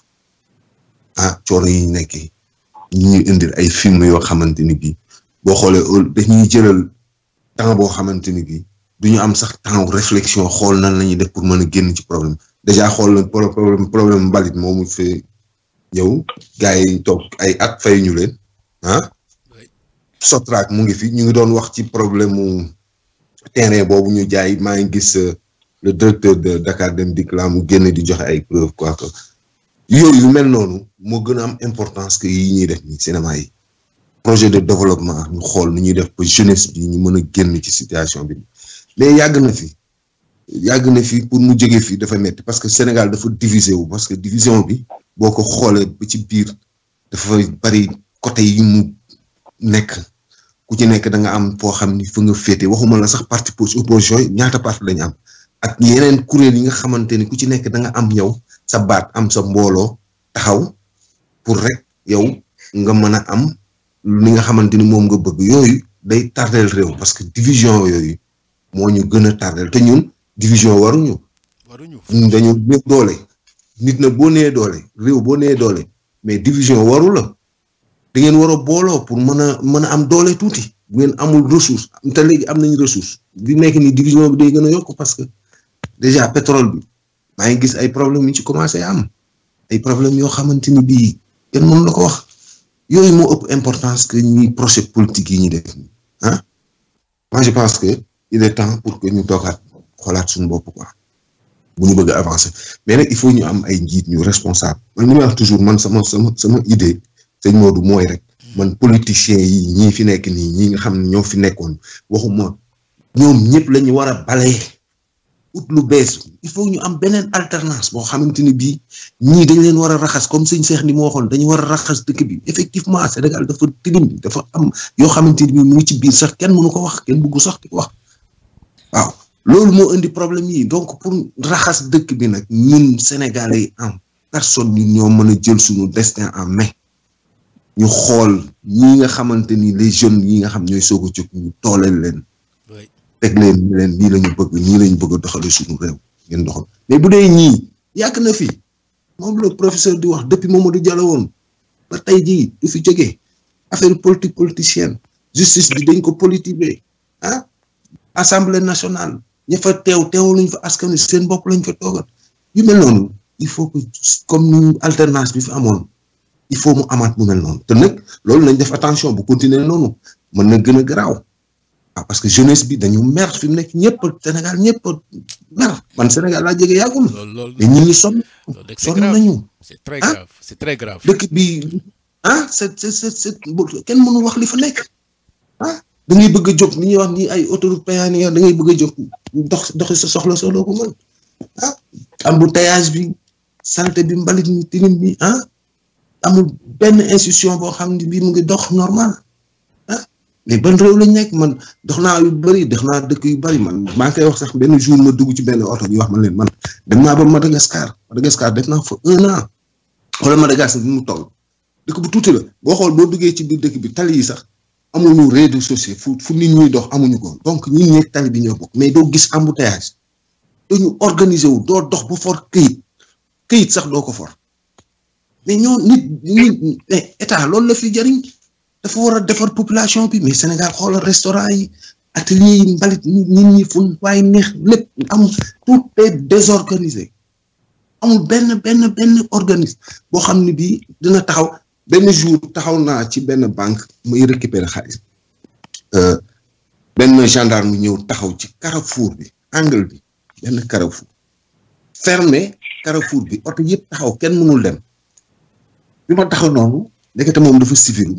ah coono yi ñu nekkee ñu ñuy indil ay film yoo xamante ni bii boo xoolee dañuy jëlal temps boo xamante ni bii du ñu am sax temps réflexion xool nan la ñuy def pour mën a génn ci problème déjà xool na problème problème mbalit moomu fee ñëw gars yi toog ay at fay ñu leen ah Sotrac mu ngi fi ñu ngi doon wax ci problème mu terrain boobu ñu jaay maa ngi gis le directeur de Dakar Dem Dikk laa mu génn di joxe ay preuve quoi que yooyu yu mel noonu moo gën a am importance que yi ñuy def ni cinéma yi projet de développement ñu xool nu ñuy def ba jeunesse bi ñu mën a génn ci situation bi mais yàgg na fi yàgg na fi pour mu jóge fi dafa metti parce que Sénégal dafa divisé wu parce que division bi boo ko xoolee ba ci biir dafa bari côté yi mu nekk ku ci nekk da nga am foo xam ni fa nga féete waxuma la sax parti opposition yi ñaata parti lañu am ak yeneen kuréel yi nga xamante ni ku ci nekk da nga am yow sa baat am sa mbooloo taxaw pour rek yow nga mën a am li nga xamante ni moom nga bëgg yooyu day tardeel réew parce que division yooyu moo ñu gën a tardeel te ñun division waruñu waruñu ñun dañu néew doole nit na boo nee doole réew boo nee doole mais division waru la da ngeen war a booloo pour mën a mën a am doole tuuti bu ngeen amul ressource te léegi am nañu ressource bi nekk ni division bi day gën a yokk parce que déjà pétrole bi maa ngi gis ay problème yu ci commencé am ay problème yoo xamante ni bii kenn mënu la ko wax yooyu moo ëpp importance que ñi procès politique yi ñu def nii ah moi je pense que il est temps pour que ñu toogaat xoolaat suñu bopp quoi bu ñu bëgg a avancer mais nag il faut ñu am ay njiit ñu responsable man li may wax toujours man sama sama sama idée sëñ Modou mooy rek man politiciens yi ñii fi nekk nii ñi nga xam ne ñoo fi nekkoon waxuma ñoom ñëpp la ñu war a balayer ut lu bees il faut ñu am beneen alternance boo xamante ni bii ñii dañ leen war a raxas comme sëñ Cheikh ni mu waxoon dañu war a raxas dëkk bi effectivement Sénégal dafa tilim dafa am yoo xamante ni bii mu ngi ci biir sax kenn mënu ko wax kenn bëggu sax di ko wax waaw loolu moo indi problème yi donc pour raxas dëkk bi nag ñun Sénégalais yi en personne ñun ñoo mën a jël suñu destin en main ñu xool ñi nga xamante ni les jeunes yi nga xam ñooy soog a jóg ñu tooleel leen teg leen ñu leen nii la ñu bëgg nii la ñu bëgg a doxale suñu réew ngeen doxal mais bu dee ñii yàgg na fi moom la professeur di wax depuis Mamadou Diallo woon ba tey jii du fi jógee affaire politique politicienne justice bi dañ ko politiser ah assemblée nationale ña fa teew teewaluñ fa askan wi seen bopp lañ fa toogal yu mel noonu il faut que comme ni alternance bi fi amoon il faut mu amaat mu mel noonu te nag loolu nañ def attention bu continuer noonu mën na gën a garaaw ah parce que jeunesse bi dañu mer fi mu nekk ñëpp Sénégal ñëpp mer man Sénégal laa jege yàggul mais ñi ñi sonn sonn nañu c'est très grave c'est très grave dëkk bi ah c'est c'est c'est kenn mënu wax li fa nekk ah da ngay bëgg a jóg ni ñuy wax ni ay autoroute péage da ngay bëgg a jóg dox doxi sa soxla soo doo ko mën ah embouteillage bi saleté bi mbalit mi tilim bi ah amul benn institution boo xam ne bii mu ngi dox normal ah mais ban réew lañ nekk man dox naa yu bëri dox naa dëkk yu bëri man maa ngi koy wax sax benn jour ma dugg ci benn oto bi wax ma leen man dem naa ba Madagascar Madagascar def naa fa un an wala Madagascar bi mu toll dëkk bu tuuti la boo xool boo duggee ci biir dëkk bi tali yi sax amuñu rez-de-chaussée fu fu nit ñuy dox amuñu ko donc ñun ñeeg tali bi ñoo bokk mais doo gis embouteillage dañu organiser wu doo dox bu for këyit këyit sax doo ko for mais ñoo nit nit mais état loolu la fi jariñ dafa war a defar population bi mais Sénégal xoolal restaurant yi atelier yi mbalit nit ñi fu waaye neex lépp amul tout est désorganisé amul benn benn benn organisme boo xam ne bii dina taxaw benn jour taxaw naa ci benn banque muy récupérer xaalis benn gendarme ñëw taxaw ci carrefour bi angle bi benn carrefour fermé carrefour bi oto yëpp taxaw kenn mënul dem bi ma taxaw noonu ndekete moom dafa civil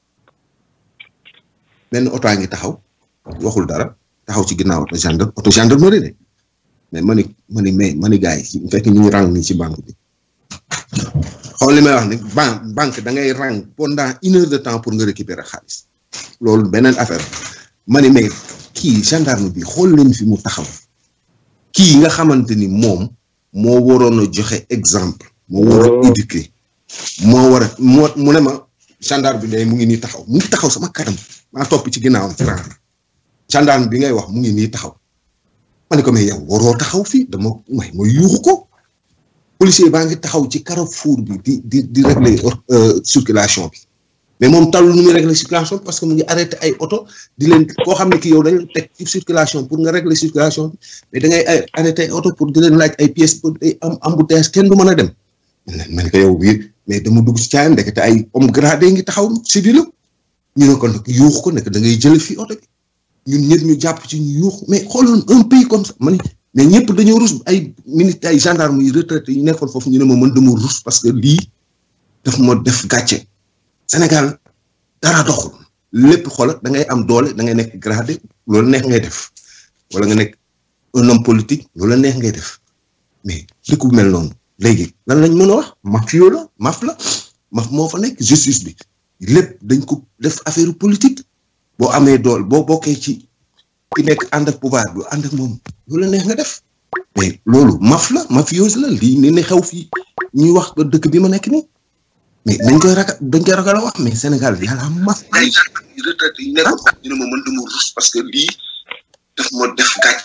benn oto a ngi taxaw waxul dara taxaw ci ginnaaw oto gendarme oto gendarmerie de mais ma ni ma ni mais ma ni gars yi bu fekkee ñu ngi rang nii ci banque bi xool li may wax ni banque banque da ngay rang pendant une heure de temps pour nga récupérer xaalis loolu beneen affaire ma ni mais kii gendarme bi xool leen fi mu taxaw kii nga xamante ni moom moo waroon a joxe exemple moo war a éduquer moo war a moo mu ne ma gendarme bi day mu ngi nii taxaw mu ngi taxaw sama kanam maa topp ci ginnaawam ci rang gendarme bi ngay wax mu ngi nii taxaw ma ne ko mais yow waroo taxaw fii dama may ma yuuxu ko policier baa ngi taxaw ci carrefour bi di di di régler circulation bi mais moom talul nu muy régler circulation parce que mu ngi arrêté ay oto di leen koo xam ne ki yow dañ teg ci circulation pour nga régler circulation bi mais da ngay arrêté ay oto pour di leen laaj ay pièces pour ay am embouteillage kenn du mën a dem ma ne ko yow bii mais dama dugg ci caayam ndekete ay homme gradé ngi taxaw civil ñu ne ko nag yuux ko nekk da ngay jële fii oto bi ñun ñëpp ñu jàpp ci ñu yuux mais xooloon un pays comme ça ma ne mais ñëpp dañoo rus ay militaires ay gendarme yi retraité ñu nekkoon foofu ñu ne ma mën dama rus parce que lii daf ma def gàcce Sénégal dara doxul lépp xoolal da ngay am doole da ngay nekk gradé loolu neex ngay def wala nga nekk un homme politique loolu neex ngay def mais dëkk bu mel noonu léegi lan lañ mën a wax mafio la maf la maf moo fa nekk justice bi lépp dañ ko def affaire politique boo amee doole boo bokkee ci ki nekk ànd ak pouvoir bi ànd ak moom loolu neex nga def mais loolu maf la mafiose la lii ne ne xew fii ñuy wax ba dëkk bi ma nekk nii mais dañ koy ragal dañ koy ragal a wax mais Sénégal yàlla maf ay retraité yi nekk ñu ne ma mën dama rus parce que lii daf ma def gàcc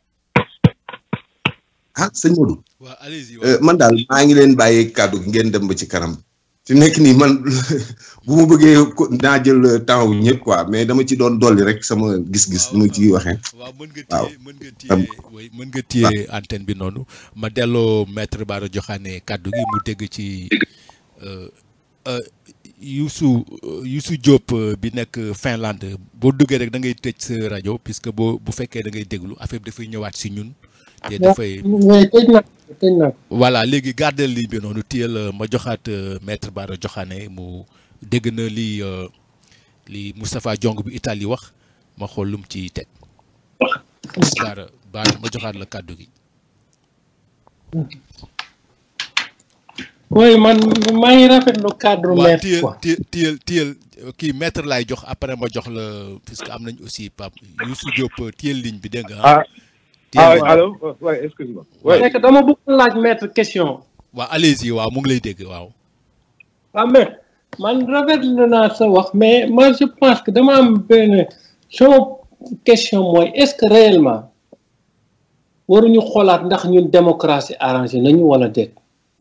ah sëñ Modou waaw allez-y man daal maa ngi leen bàyyi kàddu gi ngeen dem ba ci kanam fi nekk nii man bu ma bëggee naa jël temps wu ñëpp quoi mais dama ci doon dolli rek sama gis-gis nu ma ci waxee. waaw mën nga téye mën nga téye oui mën nga téye antenne bi noonu ma delloo maître Bara Diokhane kàddu gi mu dégg ci Youssou Youssou Diop bi nekk Finlande boo duggee rek da ngay tëj sa rajo puisque boo bu fekkee da ngay déglu affaire bi dafay ñëwaat si ñun te dafay mais tëj na tëj na voilà léegi gardel ligne bi noonu téyel ma joxaat maître Bara Diokhane mu dégg na li li Moustapha Diong bi Italie wax ma xool lu mu ci teg Bara Bara ma joxaat la kàddu gi oui man maa ngi rafetlu cadre waaw maître téyel quoi téyel téyel téyel kii maître laay jox après ma jox la puisque am nañ aussi Pape Youssou Diop téyel ligne bi dégg nga ah téyel ah ligne bi. allô ouais excuse-moi ouais c'est que dama bëgg laaj maître question waaw allez-y waaw mu ngi lay dégg waaw waaw maître man rafetlu naa sa wax mais moi je pense que dama am benn sama question mooy est-ce que réellement waruñu xoolaat ndax ñun démocratie arrangé nañu wala déet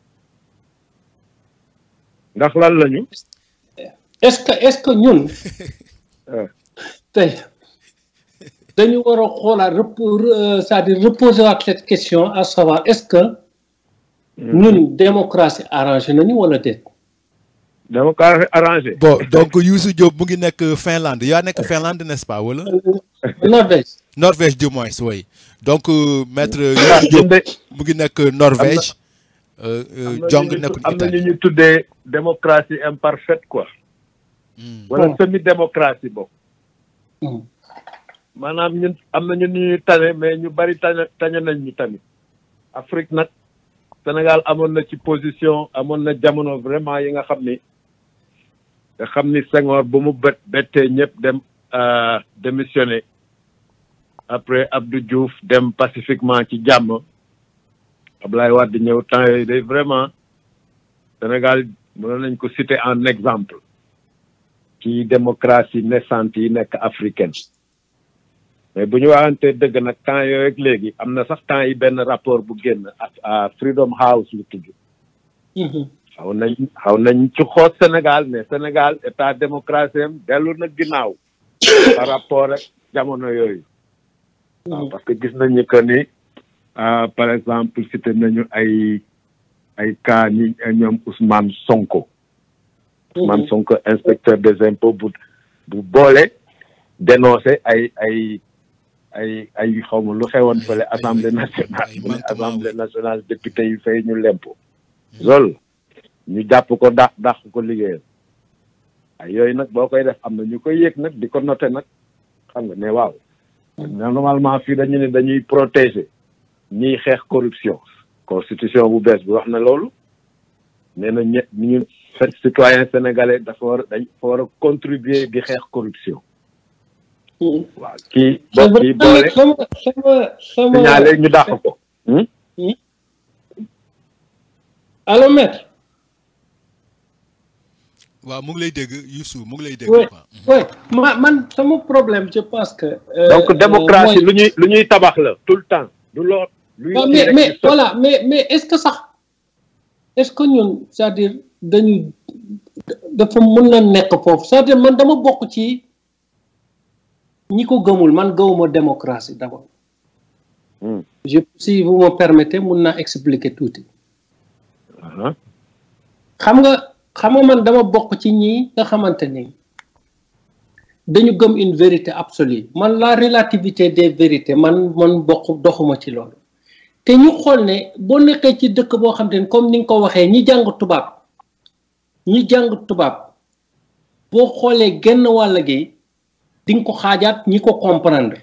ndax lan lañu est-ce que est-ce que ñun Ah. tey dañu war a xoolaat repo- re- c'est-à-dire reposer waat cette question à savoir est-ce que ñun démocratie arrangé nañu wala déet démocratie arrangé bon donc Youssou Diop mu ngi nekk Finlande yaa nekk Finlande n'est-ce pas wala Norvège Norvège du moins oui donc euh, maître Youssou Diop ñun de mu ngi nekk Norvège euh, euh, Jong nekk am na ñu Italie ñu tuddee démocratie imparfaite quoi Hmm. wala Hmm. semi démocratie boobu Hmm. maanaam ñun am na ñu ñuy tane mais ñu bari tane tane nañ ñu tamit Afrique nag Sénégal amoon na ci position amoon na jamono vraiment yi nga xam ni nga xam ni Senghor bu mu bet bettee ñëpp dem euh, démissionné après Abdou Diouf dem pacifiquement ci jàmm Ablaye Wade ñëw temps yooyu day vraiment Sénégal mënoon nañ ko citer en exemple ci démocratie naissante yi nekk africaine mais bu ñu waxantee dëgg nag temps yooyu ak léegi am na sax temps yi benn rapport bu génn ak à Freedom House lu tudd Mhm. xaw nañ xaw nañ ci xoos Sénégal mais Sénégal état démocratie am dellu na ginnaaw par rapport ak jamono yooyu waaw parce que gis nañu que ni ah, par exemple cité nañu ay ay cas ñi ñoom Ousmane Sonko Ousmane Sonko inspecteur des impôts bu bu boole dénoncé ay ay ay ay xaw ma lu xewoon fële assemblée nationale ay mu ne manquement, assemblée nationale député yi fay ñu lempo loolu ñu jàpp ko dàq dàq ko liggéeyal ay yooyu nag boo koy def am na ñu koy yëg nag di ko noté nag xam nga ne waaw normalement fii dañu ne dañuy protéger ñiy xeex corruption constitution bu bees bi wax na loolu nee na ñe ñu citoyen sénégalais dafa war dañ dafa war a contribuer di xeex corruption Mhm. waaw kii c'est bo kii vrai boole sama sama sama signalé ñu dàq ko Hmm? allo maître waaw mu ngi lay dégg Youssou mu ngi lay dégg oui quoi oui ma man sama problème je pense que euh, donc euh, démocratie mooy- lu ñuy lu ñuy tabax la tout le temps du lool luy waaw kii mais rek mais di sotti. voilà mais mais est-ce que sax est-ce que ñun c'est-à-dire dañu dafa mën na nekk foofu c'est-à-dire man dama bokk ci ñi ko gëmul man gëwuma démocratie d'abord Hmm. je si vous me permettez mun naa expliquer tuuti Aha. xam nga xam nga man dama bokk ci ñi nga xamante ni dañu gëm une vérité absolue man la relativité des vérités man man bokk doxuma ci loolu te ñu xool ne boo nekkee ci dëkk boo xam te ne comme ni nga ko waxee ñi jàng tubaab ñi jàng tubaab boo xoolee genn wàll gi di nga ko xaajaat ñi ko comprendre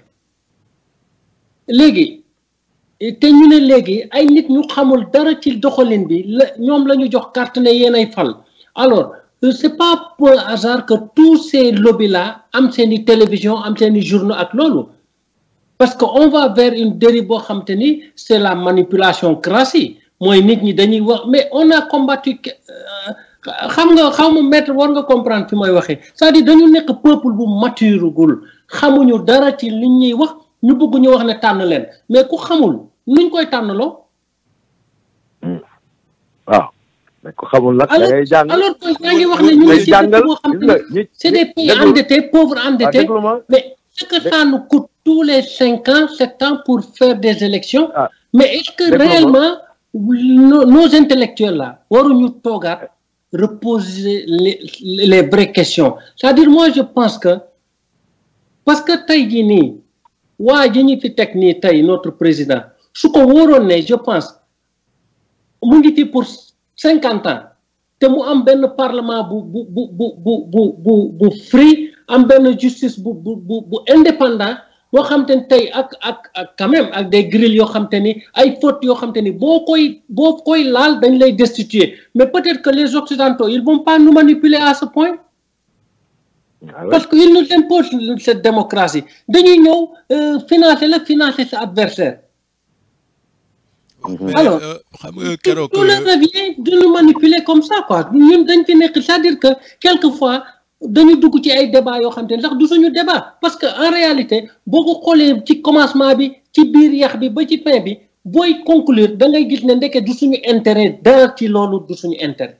léegi te ñu ne léegi ay nit ñu xamul dara ci doxalin bi la ñoom la ñu jox carte ne yéen ay fal alors euh, c'est pas pour hasard que tous ces lobbies là am seen i télévision am seen i journaux ak loolu parce que on va vers une dérive boo xam te ni c'est la manipulation crasse mooy nit ñi dañuy wax mais on a combattu que- euh, xam nga xaw ma maître war nga comprendre fi may waxee c'est-à-dire dañu nekk peuple bu mature gul xamuñu dara ci li ñuy wax ñu bëgg ñu wax ne tànn leen mais ku xamul nuñ koy tànnaloo waaw mais ko xamul nag da alors ngay jàng alors que yaa ngi wax ne ñu ngay ngi ci jàngal dëkk boo xam gis nga ne ñi c'est des pays déglu- endettés pauvres waaw endettés déglu ma mais ce que ça nous coûte tous les cinq ans sept ans pour faire des élections Ah. mais est-ce que Déglu ma. réellement nos, nos intellectuels là waruñu toogaat reposer les, les vraies questions c'est-à-dire moi je pense que parce que tey jii nii waa ji ñu fi teg nii tey notre président su ko wóoroon ne je pense mu ngi fi pour cinquante ans te mu am benn parlement bu bu bu bu bu bu bu bu free am benn justice bu bu bu bu indépendant boo xam te ni tey ak ak ak quand même ak des grilles yoo xam te ni ay fautes yoo xam te ni boo koy boo koy laal dañ lay destituer mais peut-être que les occidentaux ils vont pas nous manipuler à ce point parce que ils nous imposent cette démocratie dañuy ñëw financer la financer sa adversaire alors xam nga keroog tout leur revient de nous manipuler comme ça quoi ñun dañ fi nekk c'est-à-dire que quelquefois dañu dugg ci ay débat yoo xam te ne sax du suñu débat parce que en réalité boo ko xoolee ci commencement bi ci biir yax bi ba ci fin bi booy conclure da ngay gis ne ndeke du suñu intérêt dara ci loolu du suñu intérêt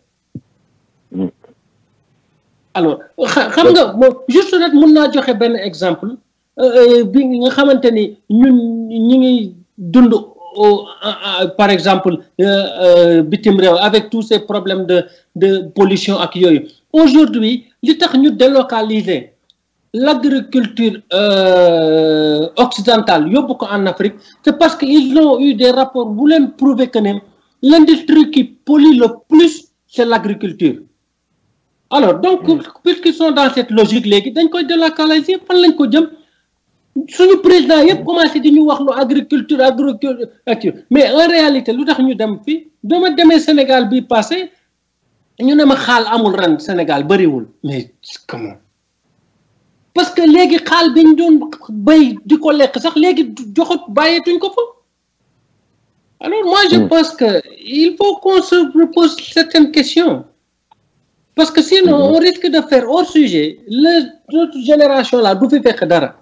alors xam nga moom juste rek mun naa joxe benn exemple bi nga xamante ni ñun ñi ngi dund par exemple bitim réew avec tous ces problèmes de de pollution ak yooyu aujourd'hui li tax ñu délocaliser l'agriculture occidentale yóbbu ko en Afrique c'est parce que ils ont eu des rapports bu leen prouver que ne l'industrie qui pollue le plus c'est l'agriculture alors donc puisqu'ils sont dans cette logique léegi dañ koy délocaliser fan lañ ko jëm suñu président yëpp commencé di ñu wax lu agriculture agriculture mais en réalité lu tax ñu dem fii dama demee Sénégal bi passé ñu ne ma xaal amul ren Sénégal bëriwul mais comment parce que léegi xaal bi ñu doon béy di ko lekk sax léegi joxut bàyyeetuñ ko fa alors moi je pense que il faut qu'on se repose certaines questions parce que sinon on risque de faire hors sujet la notre génération là du fi fekk dara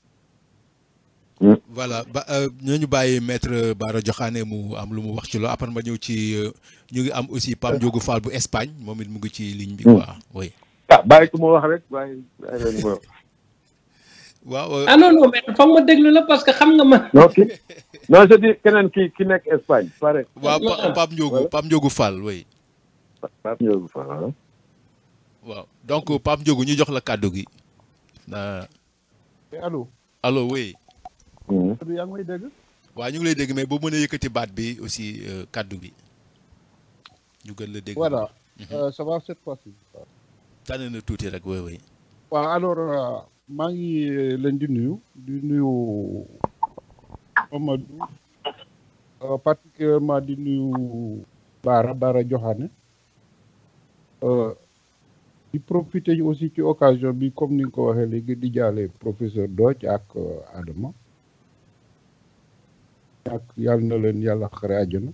voilà ba ñooñu bàyyi maître Bara Diokhane mu am lu mu wax ci loolu après ma ñëw ci ñu ngi am aussi Pape Ndiogou Fall bu Espagne moom it mu ngi ci ligne bi quoi oui. ah bàyyi ko ma wax rek bàyyi bàyyi leen ko waaw. ah non non mais foog ma déglu la parce que xam nga ma. non ki non je dis keneen ki ki nekk Espagne pare. waaw Pape Ndiogou Pape Ndiogou Fall oui. Pape Ndiogou Fall waaw donc Pape Ndiogou ñu jox la kàddu gi. allo. allo oui. yaa ngi may dégg. waaw ñu ngi lay dégg mais boo mënee yëkkati baat bi aussi kàddu bi ñu gën la dégg. voilà ça va cette fois-ci. tànn na tuuti rek oui oui. waaw alors maa ngi leen di nuyu di nuyu Amadou particulièrement di nuyu Bara Bara Diokhane di profiter aussi ci occasion bi comme ni nga ko waxee léegi di jaale professeur Dodj ak Adama ak yàlla na leen yàlla xare àjjana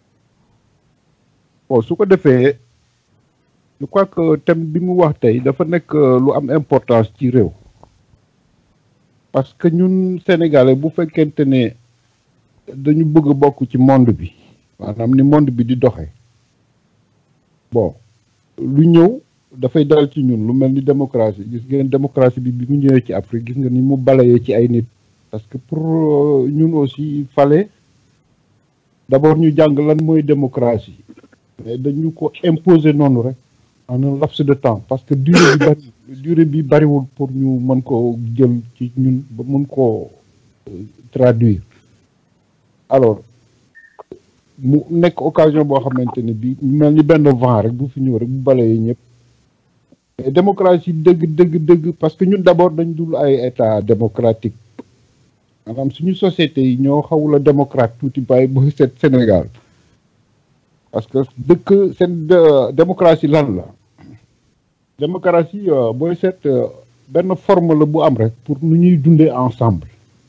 bon su ko defee je crois que thème bi mu wax tey dafa nekk lu am importance ci réew parce que ñun sénégalais bu fekkente ne dañu bëgg bokk ci monde bi maanaam ni monde bi di doxee bon lu ñëw dafay dal ci ñun lu mel ni démocratie gis ngeen démocratie bi bi mu ñëwee ci Afrique gis nga ni mu balayee ci ay nit parce que pour ñun aussi il fallait d'abord ñu jàng lan mooy démocratie mais dañu ko imposer noonu rek en un laps de temps parce que durée bi bari durée bi bariwul pour ñu mën ko jël ci ñun ba mën koo traduire alors mu nekk occasion boo xamante ne bi mel ni benn vent rek bu fi ñëw rek bu balayee ñëpp mais démocratie dëgg dëgg dëgg parce que ñun d'abord dañ dul ay état démocratique maanaam suñu société yi ñoo xawula démocrate tuuti bàyyi ba seet Sénégal parce que dëkk seen démocratie lan la démocratie booy seet benn forme la bu am rek pour nu ñuy dundee ensemble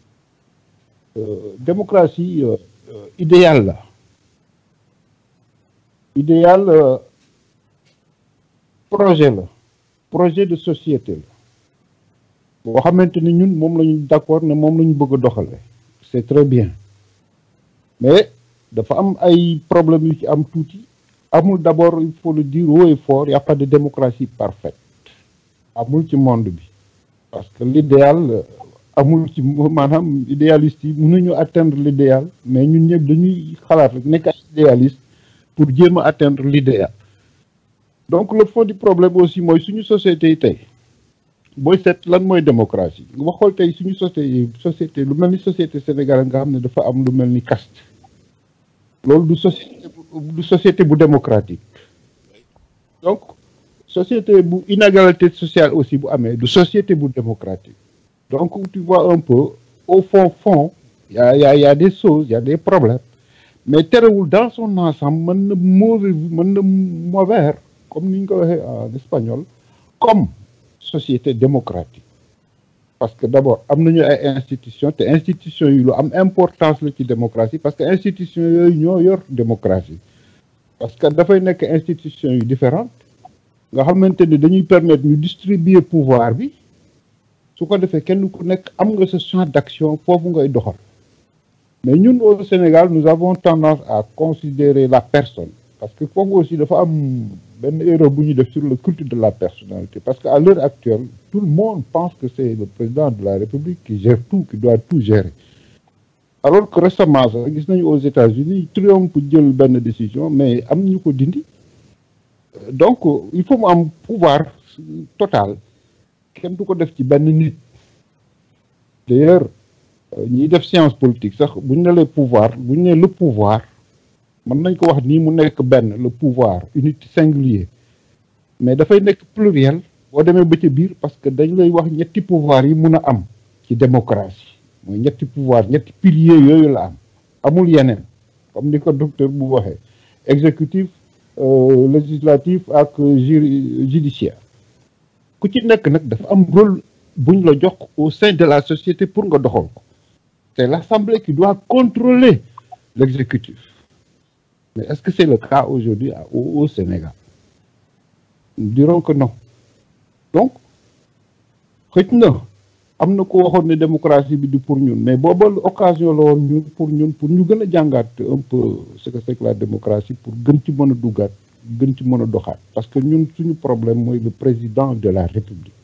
démocratie idéal la idéal projet la projet de société la boo xamante ni ñun moom la ñu d'accord ne moom la ñu bëgg a doxale c'est très bien mais dafa am ay problèmes yu ci am tuuti amul d'abord il faut le dire haut et fort y a pas de démocratie parfaite amul ci monde bi parce que l'idéal amul ci maanaam idéaliste yi mënuñu atteindre l'idéal mais ñun ñëpp dañuy xalaat rek nekk ay idéaliste pour jéem a atteindre l'idéal donc le fond du problème aussi mooy suñu société yi tey booy seet lan mooy démocratie nga xool tey suñu société société lu mel ni société sénégalaise nga xam ne dafa am lu mel ni caste loolu du société du société bu démocratique donc société bu inégalité sociale aussi bu amee du société bu démocratique donc tu vois un peu au fond fond y a y a y a des choses y a des problèmes mais terewul dans son ensemble mën na mauvais mën na mauvais comme ni ñu ko waxee en espagnol comme société démocratique parce que d'abord am nañu ay institutions te institutions yi lu am importance la ci démocratie parce que institutions yooyu ñoo yor démocratie parce que dafay nekk institutions yu différentes nga xamante ni dañuy permettre ñu distribuer pouvoir bi su ko defee kenn ku nekk am nga sa champ d'action foofu ngay doxal mais ñun au Sénégal nous avons tendance à considérer la personne parce que foofu aussi dafa am benn erreur bu ñu def sur le culte de la personnalité parce que à l'heure actuelle tout le monde pense que c'est le président de la République qui gère tout qui doit tout gérer alors que récemment sax gis nañu aux États-Unis Trump jël benn décision mais am ñu ko dindi donc il faut mu am pouvoir total kenn du ko def ci benn nit d'ailleurs ñiy def science politique sax bu ñu ne le pouvoir bu ñu ne le pouvoir mën nañ ko wax nii mu nekk benn le pouvoir unité singulier mais dafay nekk pluriel boo demee ba ca biir parce que dañ lay wax ñetti pouvoir yi mun a am ci démocratie mooy ñetti pouvoir ñetti piliers yooyu la am amul yeneen comme ni ko docteur bu waxee exécutif législatif ak judiciaire ku ci nekk nag dafa am rôle buñ la jox au sein de la société pour nga doxal ko c'est l'assemblée qui doit contrôler l'exécutif mais est-ce que c'est le cas aujourd'hui au, au Sénégal nous dirons que non donc xëj na am na ko waxoon ne démocratie bi du pour ñun mais booba occasion la woon ñun pour ñun pour ñu gën a jàngaat un peu ce que c'est que la démocratie pour gën ci mën a duggaat gën ci mën a doxaat parce que ñun suñu problème mooy le président de la République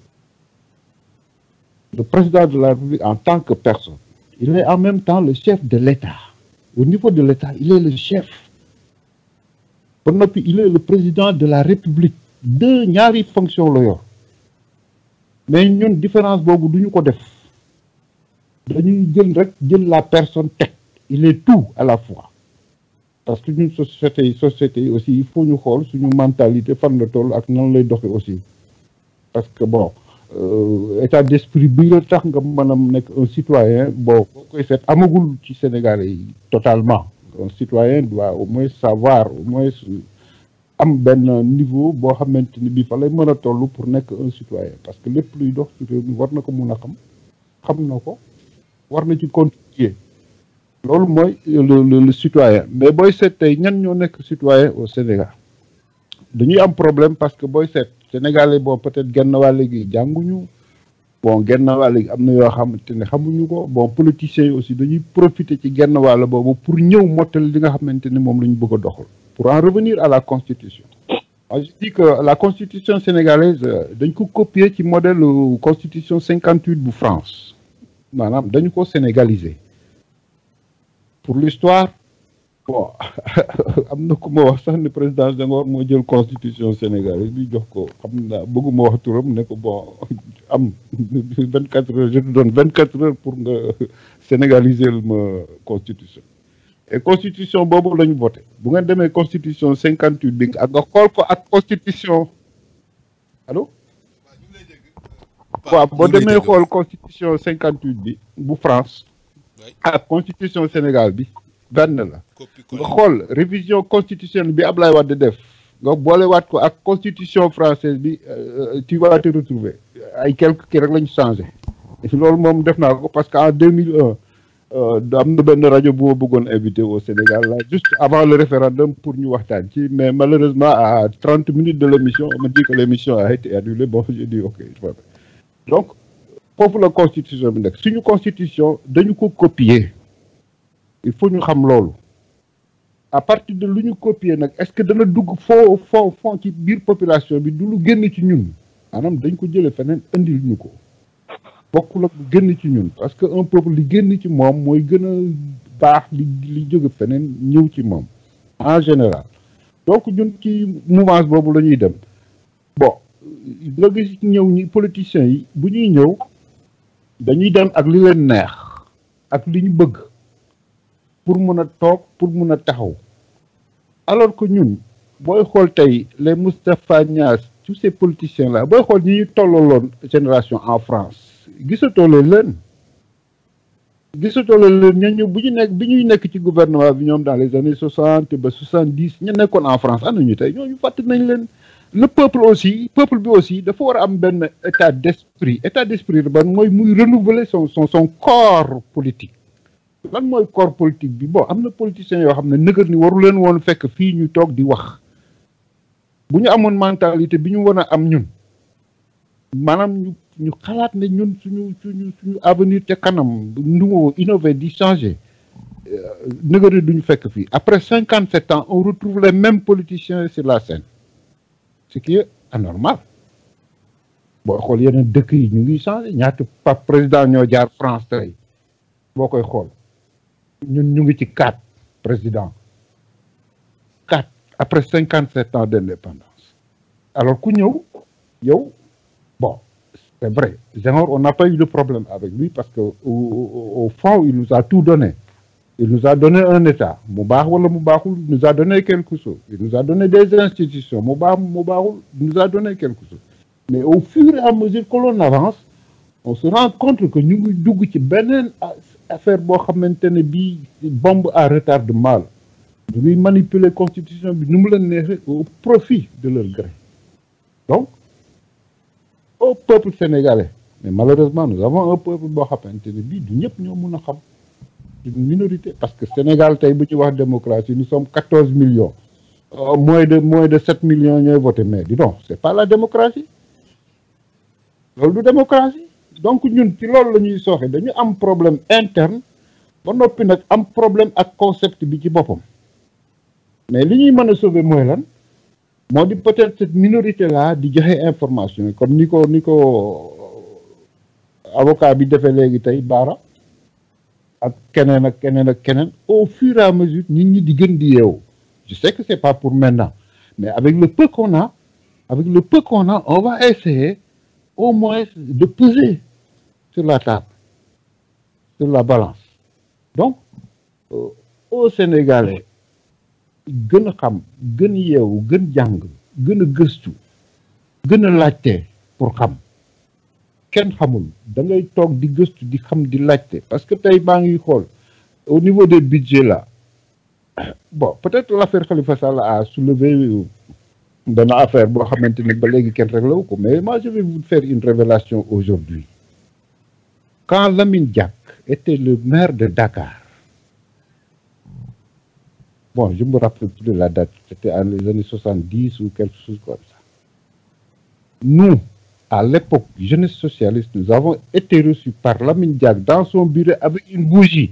le président de la République en tant que personne il est en même temps le chef de l'État au niveau de l'État il est le chef ba noppi il est le président de la République deux ñaari fonction la yor mais ñun différence boobu duñu ko def dañuy jël rek jël la personne teg il est tout à la fois parce que ñun société yi société yi aussi il faut ñu xool suñu mentalité fan la toll ak nan lay doxe aussi parce que bon état d'esprit bi la tax nga mën a nekk un citoyen bon boo koy seet amagul ci Sénégalais yi totalement un citoyen doit au moins savoir au moins am benn niveau boo xamante ni bii fa lay mën a toll pour nekk un citoyen parce que lépp luy dox ci réew mi war na ko mun a xam xam na ko war na ci contribuer loolu mooy le le citoyen mais booy seet tey ñan ñoo nekk citoyen au Sénégal dañuy am problème parce que booy seet Sénégalais bon peut-être genn wàll gi jànguñu bon genn wàll gi am na yoo xamante ne xamuñu ko bon politiciens yi aussi dañuy profiter ci genn wàll boobu pour ñëw mottali li nga xamante ni moom la ñu bëgg a doxal pour en revenir à la constitution moi je dis que la constitution sénégalaise dañ ko copier ci modèle constitution cinquante huit bu France maanaam dañu ko sénégaliser pour l'histoire bon am na ku ma wax sax ne président Senghor moo jël constitution sénégalaise bi jox ko xam naa bëgguma wax turam ne ko bon am vingt quatre heures je te donne vingt quatre heures pour nga sénégaliser ma constitution et constitution boobu la ñu voté bu ngeen demee constitution cinquante huit bi ak nga xool ko ak constitution allo waaw boo demee xool constitution cinquante huit bi bu France ak constitution Sénégal bi benn la nga xool révision constitutionnelle bi Ablaye Wade def nga boolewaat ko ak constitution française bi tu vas te retrouver ay quelques kii rek la ñu changé loolu moom def naa ko parce que en deux mille un am na benn rajo bu ma bëggoon invité au Sénégal là juste avant le référendum pour ñu waxtaan ci mais malheureusement à trente minutes de l'émission on m'a dit que l'émission a été annulée bon j'ai dit ok donc foofu la constitution bi nekk suñu constitution dañu ko copier il faut ñu xam loolu à partir de lu ñu copier nag est-ce que dana dugg foo foo foo ci biir population bi du lu génn ci ñun maanaam dañ ko jëlee feneen indil ñu ko bokkul ak lu génn ci ñun parce que un peuple li génn ci moom mooy gën a baax li li jóge feneen ñëw ci moom en général donc ñun ci mouvance boobu la ñuy dem bon nga gis ñëw ñi politiciens yi bu ñuy ñëw dañuy dem ak li leen neex ak li ñu bëgg pour mun a toog pour mun a taxaw alors que ñun booy xool tey les Moustapha Niass tous ces politiciens là booy xool ñi ñu tollaloon génération en France gisatoo leen leen gisatoo leen leen ñooñu bu ñu nekk bi ñuy nekk ci gouvernement bi ñoom dans les années soixante ba soixante dix ñu nekkoon en France ana ñu tey ñooñu fàtt nañ leen le peuple aussi peuple bi aussi dafa war a am benn état d'esprit état d'esprit ban mooy muy renouveler son son son corps politique lan mooy corps politique bi bon am na politiciens yoo xam ne nëgër ni waru leen woon fekk fii ñu toog di wax bu ñu amoon mentalité bi ñu war a am ñun maanaam ñu ñu xalaat ne ñun suñu suñu suñu avenir te kanam nouveau innover di changer nëgër ni duñu fekk fii après cinquante sept ans on retrouve les mêmes politiciens sur la scène ce qui est anormal boo xool yeneen dëkk yi ñu ngi changé ñaata pap président ñoo jaar France tey boo koy xool ñun ñu ngi ci quatre président quatre après cinquante sept ans d'indépendance alors ku ñëw yow bon c'est vrai Senghor on n'a pas eu de problème avec lui parce que au, au, au fond il nous a tout donné il nous a donné un état mu baax wala mu baaxul il nous a donné quelque chose il nous a donné des institutions mu baax mu baaxul il nous a donné quelque chose mais au fur et à mesure que l'on avance on se rend compte que ñu ngi dugg ci beneen affaire boo xamante ne bii bombe à retardement la ñu ngi manipuler constitution bi nu mu leen neexee au profit de leur gré donc au peuple sénégalais mais malheureusement nous avons un peuple boo xamante ne bii du ñëpp ñoo mun a xam une minorité parce que Sénégal tey bu ci wax démocratie nous sommes quatorze millions euh, moins de moins de sept millions ñooy voté mais dis donc c'est pas la démocratie loolu du démocratie donc ñun ci loolu la ñuy sooxe dañu am problème interne ba noppi nag am problème ak concept bi ci boppam mais li ñuy mën a sauver mooy lan moo di peut-être cette minorité là di joxe information yi comme ni ko ni ko avocat bi defee léegi tey baara ak keneen ak keneen ak keneen au fur et à mesure nit ñi di gën di yeewu je sais que c'est pas pour maintenant mais avec le peu qu'on a avec le peu qu'on a on va essayer au moins de peser sur la table sur la balance donc euh, au Sénégalais gën a xam gën yeewu gën jàng gën a gëstu gën a laajte pour xam kenn xamul da ngay toog di gëstu di xam di laajte parce que tey maa ngi xool au niveau des budgets là bon peut-être l'affaire Khalifa Sall a soulevé benn affaire boo xamante ni ba léegi kenn réglé wu ko mais moi je vais vous faire une révélation aujourd'hui quand Lamine Diack était le maire de Dakar bon je me rappelle plus de la date c'était en les années soixante-dix ou quelque chose comme ça nous à l'époque jeunesse socialiste nous avons été reçus par Lamine Diack dans son bureau avec une bougie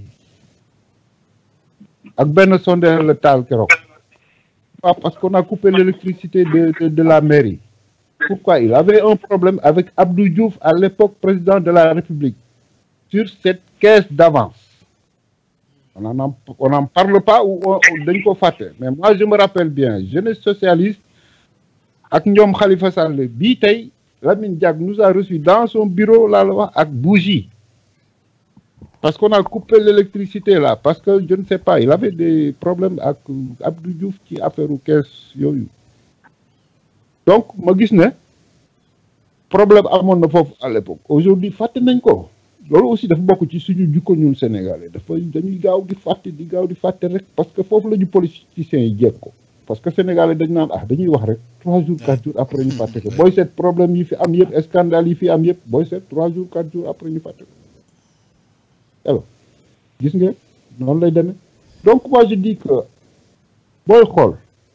ak benn sondeel la taal keroog pas parce qu'on a coupé l'électricité de, de de la mairie pourquoi il avait un problème avec Abdou Diouf à l'époque président de la République sur cette caisse d'avance on en on n'en parle pas ou dañ ko fàtte mais moi je me rappelle bien jeunesse socialiste ak ñoom Khalifa Sall bii tey Lamine Diack nous a reçus dans son bureau laa la wax ak bougie parce qu'on a coupé l'électricité là parce que je ne sais pas il avait des problèmes ak Abdou Diouf ci affaire u caisse yooyu donc ma gis ne problème amoon na foofu à l'époque aujourd'hui fàtte nañ ko loolu aussi dafa bokk ci suñu jukko ñun sénégalais dafa dañuy gaaw di fàtte di gaaw di fàtte rek parce que foofu la ñu politiciens yi jéeg ko parce que sénégalais dañ naan ah dañuy wax rek trois jours quatre jours après ñu fàtte ko booy seet problème yi fi am yëpp scandale yi fi am yëpp booy seet trois jours quatre jours après ñu fàtte ko alors gis nga noonu lay demee donc moi je dis que booy xool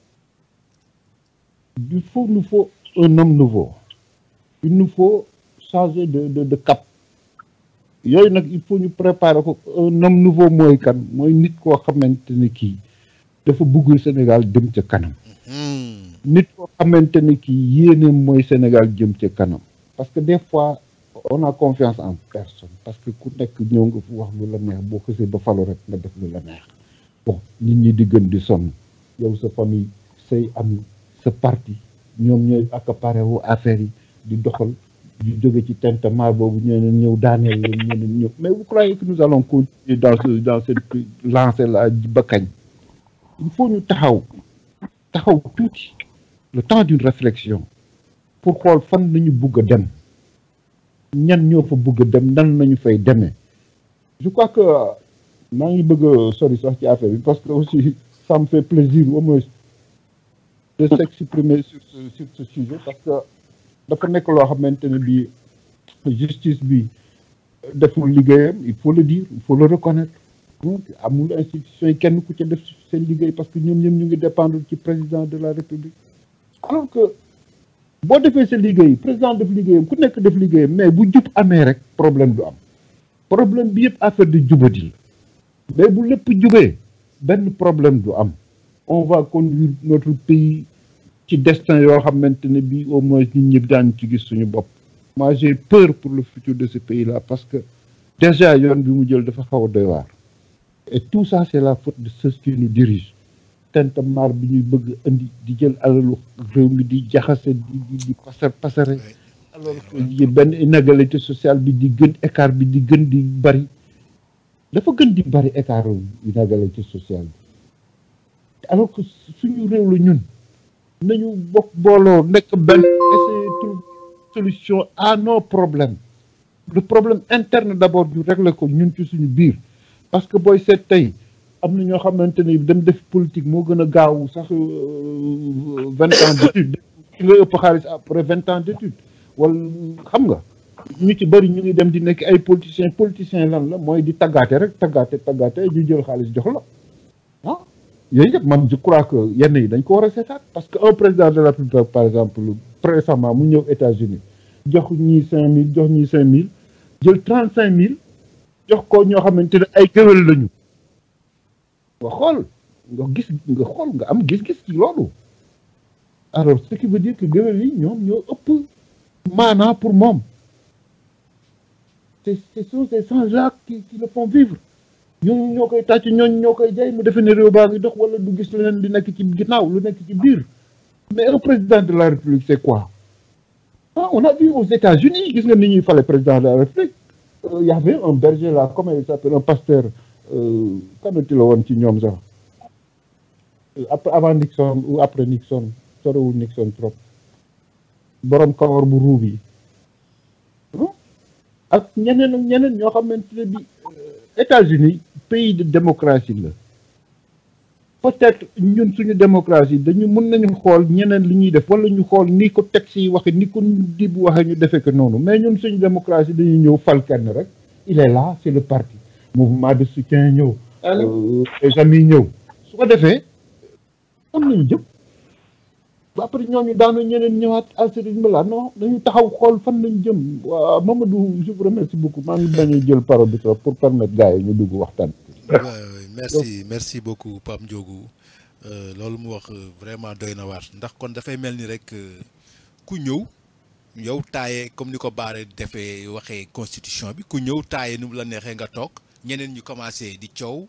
il faut nous faut un homme nouveau il nous faut changer de de de cap yooyu nag il faut ñu préparer ko un homme nouveau mooy kan mooy nit koo xamante ne kii dafa bëggul Sénégal dem ca kanam nit koo xamante ne kii yéeneem mooy Sénégal jëm ca kanam parce que des fois on a confiance en personne parce que ku nekk ñëw nga fu wax lu la neex boo xësee ba falu rek nga def lu la neex bon nit ñi di gën di sonn yow sa famille say am sa parti ñoom ñooy accaparé wu affaire yi di doxal di jóge ci tentamar boobu ñeneen ñëw daaneel leen ñeneen ñëw mais vous croyez que nous allons continuer dans ce dans cette lancée là ba kañ il faut ñu taxaw taxaw tuuti le temps d'une réflexion pour xool fan nañu bugg a dem ñan ñoo fa bugg a dem nan nañu fay demee je crois que maa ngi bëgg a sori sax ci affaire bi parce que aussi ça me fait plaisir au moins de s'exprimer sur ce sur ce sujet parce que dafa nekk loo xamante ne bi justice bi deful liggéeyam il faut le dire il faut le reconnaître amul institution yi kenn ku ca def seen liggéey parce que ñoom ñoom ñu ngi dépendre ci président de la république alors que boo defee sa liggéey président def liggéeyam ku nekk def liggéeyam mais bu jub amee rek problème du am problème bi yëpp affaire de jubadi la mais bu lépp jubee benn problème du am on va conduire notre pays ci destin yoo xamante ne bii au moins ñun ñëpp daan ci gis suñu bopp moi j'ai peur pour le futur de ce pays là parce que déjà yoon bi mu jël dafa xaw a doy waar et tout ça c'est la faute de ceux qui nous dirigent tentamar bi ñuy bëgg indi di jël alalu réew mi di jaxase di di di pasar pasare alors que benn inégalité sociale bi di gën écart bi di gën di bari dafa gën di bari écart inégalité sociale bi alors que suñu réew la ñun nañu bokk booloo nekk benn essayer trouver solution à nos problèmes le problème interne d'abord ñu régler ko ñun ci suñu biir parce que booy seet tey am na ñoo xamante ni dem def politique moo gën a gaaw sax vingt ans d'études ki nga ëpp xaalis après vingt ans d'études wala xam nga ñu ci bëri ñu ngi dem di nekk ay politiciens politiciens lan la mooy di taggaate rek taggaate taggaate ñu jël xaalis jox la ah yooyu yëpp man je crois que yenn yi dañ ko war a seetaat parce que un président de la République par exemple récemment mu ñëw États-Unis jox ñii cinq mille jox ñii cinq mille jël trente cinq mille jox ko ñoo xamante ne ay gëwël lañu nga xool nga gis nga xool nga am gis-gis ci loolu alors ce qui veut dire que gëwël yi ñoom ñoo ëpp maanaa pour moom c'est ce sont ces gens-là qui qui le font vivre ñooñu ñoo koy tàcc ñooñu ñoo koy jaay mu defee ne réew baa ngi dox wala du gis leneen li nekk ci ginnaaw lu nekk ci biir mais un président de la république c'est quoi ah on a vu aux États-Unis gis nga ni ñuy fale président de la république il y avait un berger là comment il s'appelle un pasteur kanati la woon ci ñoom sax après avant Nixon ou après Nixon sorewul Nixon trop borom kawar bu ruub yi ak ñeneen ak ñeneen ñoo xamante ne bi États-Unis pays de démocratie la peut-être ñun suñu démocratie dañu mën nañu xool ñeneen li ñuy def wala ñu xool ni ko texte yi waxe ni ko di bu waxe ñu defee ko noonu mais ñun suñu démocratie dañuy ñëw fal kenn rek il est là c'est le parti mouvement de soutien ñëw les amis ñëw su ko defee am nañu jëm ba après ñooñu daanu ñeneen ñëwaat alsérigne la non dañu taxaw xool fan lañu jëm waaw Mamadou je vous remercie beaucoup maa ngi bañ a jël parole bi trop pour permettre gars yi ñu dugg waxtaan merci merci beaucoup Pape Ndiogou loolu mu wax vraiment doy na waar ndax kon dafay mel ni rek ku ñëw yow taaye comme ni ko baare defee waxee constitution bi ku ñëw taaye nu mu la neexee nga toog ñeneen ñu commencé di coow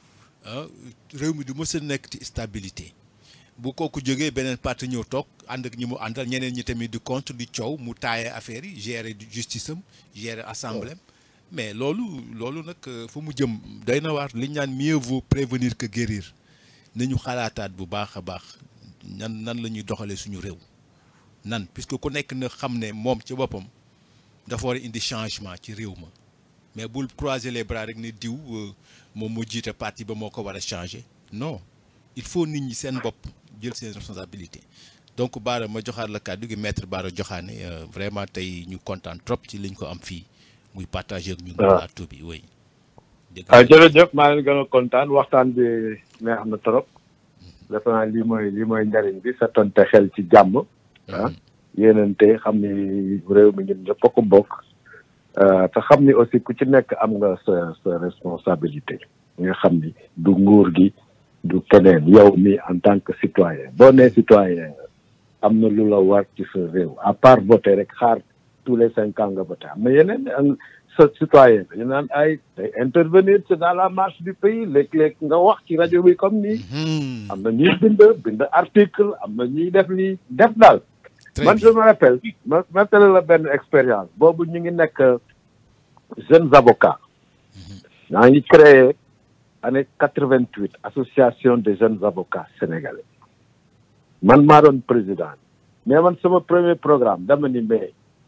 réew mi du mës a nekk ci stabilité bu kooku jógee beneen parti ñëw toog ànd ak ñi mu àndal ñeneen ñi tamit di contre di coow mu taaye affaire yi gérer justice am gérer assemblée mais loolu loolu nag fu mu jëm doy na waar li ñu naan mieux vaut prévenir que guérir nañu xalaataat bu baax a baax nan nan la ñuy doxalee suñu réew nan puisque ku nekk na xam ne moom ci boppam dafa war a indi changement ci réew ma mais bul croiser les bras rek ne diw moom moo jiite parti ba moo ko war a changer non il faut nit ñi seen bopp jël seen responsabilité donc Bara ma joxaat la kàddu gi maître Bara Diokhane vraiment tey ñu kontaan trop ci liñ ko am fii muy partager ak ñun. plateau bi oui. jërëjëf maa ngi gën a kontaan waxtaan bi neex na trop. defe naa lii mooy lii mooy njariñ bi sa tonte xel ci jàmm. ah yéenante xam ni réew mi ñun ñëpp a ko bokk. te xam ni aussi ku ci nekk am nga sa sa responsabilité. nga xam ni du nguur gi du keneen yow mi en tant que citoyen boo nee citoyen am na lu la war ci sa réew à part voter rek xaar. tous les cinq ans nga voté am na yeneen sa citoyen ñu naan ay day intervenir c'est dans la marche du pays léeg-léeg nga wax ci rajo bi comme nii am na ñuy bind bind article am na ñuy def lii def daal très man je bien me rappelle ma ma tele la benn expérience boobu ñu ngi nekk jeunes avocats maa ngi créé année quatre vingt huit association des jeunes avocats sénégalais man maa doon président mais man sama premier programme dama ni mais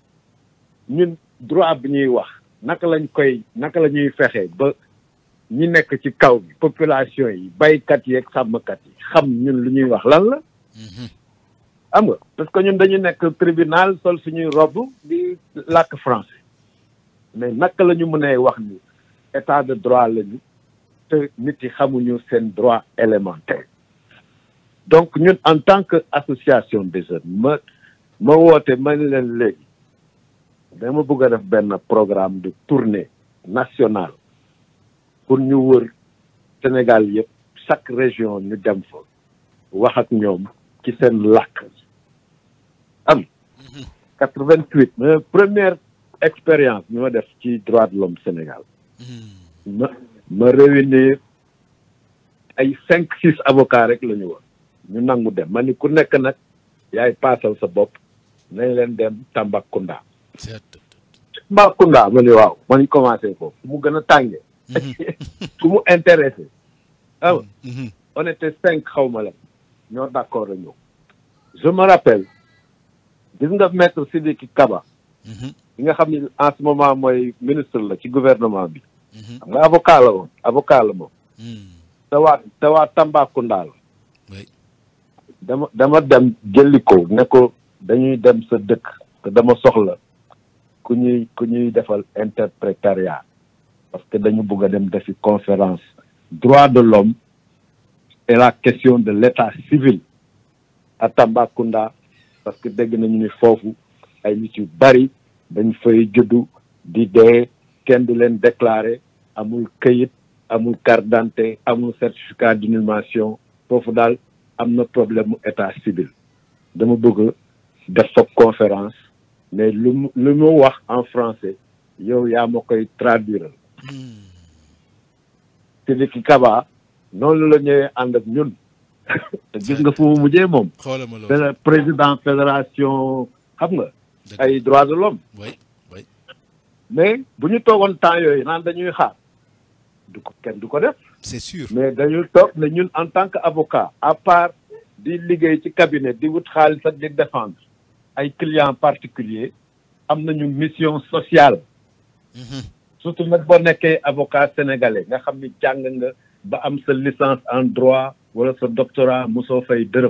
ñun droit bi ñuy wax naka lañ koy naka la ñuy fexe ba ñi nekk ci kaw bi population yi baykat yi ak sàmmkat yi xam ñun lu ñuy wax lan la Mhm. xam nga parce que ñun dañu nekk tribunal sol suñuy robe di làkk français mais naka la ñu mënee wax ni état de droit lañu te nit yi xamuñu seen droit élémentaire donc ñun en tant que association des jeunes ma ma woote ma ne leen léegi dama bëgg a def benn programme de tournée nationale pour ñu wër Sénégal yëpp chaque région ñu dem fa wax ak ñoom ci seen làkk am quatre vingt huit ma première expérience bi ma def ci droit de l'homme Sénégal Mhm. ma ma réunir ay cinq six avocats rek la ñu woon ñu nangu dem ma ni ku nekk nag yaay paasal sa bopp nañ leen dem Tambacounda C'est- Tambacounda ma ni waaw ma ñu commencé foofu fu mu gën a tàngee Mhm. fu mu intéressé ah Mhm. on était cinq xaw ma la ñoo d'accord a ñëw je me rappelle gis nga maître Sidiki Kaba Mhm. ki nga xam ni en ce moment mooy ministre la ci gouvernement bi Mhm. xam nga avocat la woon avocat la moom Mhm. te waa te waa Tambacounda la Oui. dama dama dem jëli ko ne ko dañuy dem sa dëkk te dama soxla ku ñuy ku ñuy defal interprétariat parce que dañu bëgg a dem defi conférence droit de l'homme et la question de l'état civil à Tambacounda parce que dégg nañu ni foofu ay nit yu bari dañ fay juddu di dee kenn du leen déclarer amul këyit amul carte d'identité amul certificat d'inhumation foofu daal am na problème mu état civil dama bëgg def fa conférence mais lu mu lu mu wax en français yow yaa ma koy traduire Mhm. Sidiki Kaba noonu la ñëwee ànd ak ñun te gis nga fu mu mujjee moom xoolal ma loolu. c'est le président fédération xam nga Dëgg. ay droits de l'homme Oui. Oui. mais bu ñu toogoon temps yooyu naan dañuy xaar du ko kenn du ko def C'est sûr. mais dañu toog ne ñun en tant que avocat à part di liggéey ci cabinet di wut xaalis ak di défendre ay clients particuliers am nañu mission sociale Mhm. surtout nag boo nekkee avocat sénégalais nga xam ni jàng nga ba am sa licence en droit wala sa doctorat mosoo fay dërëm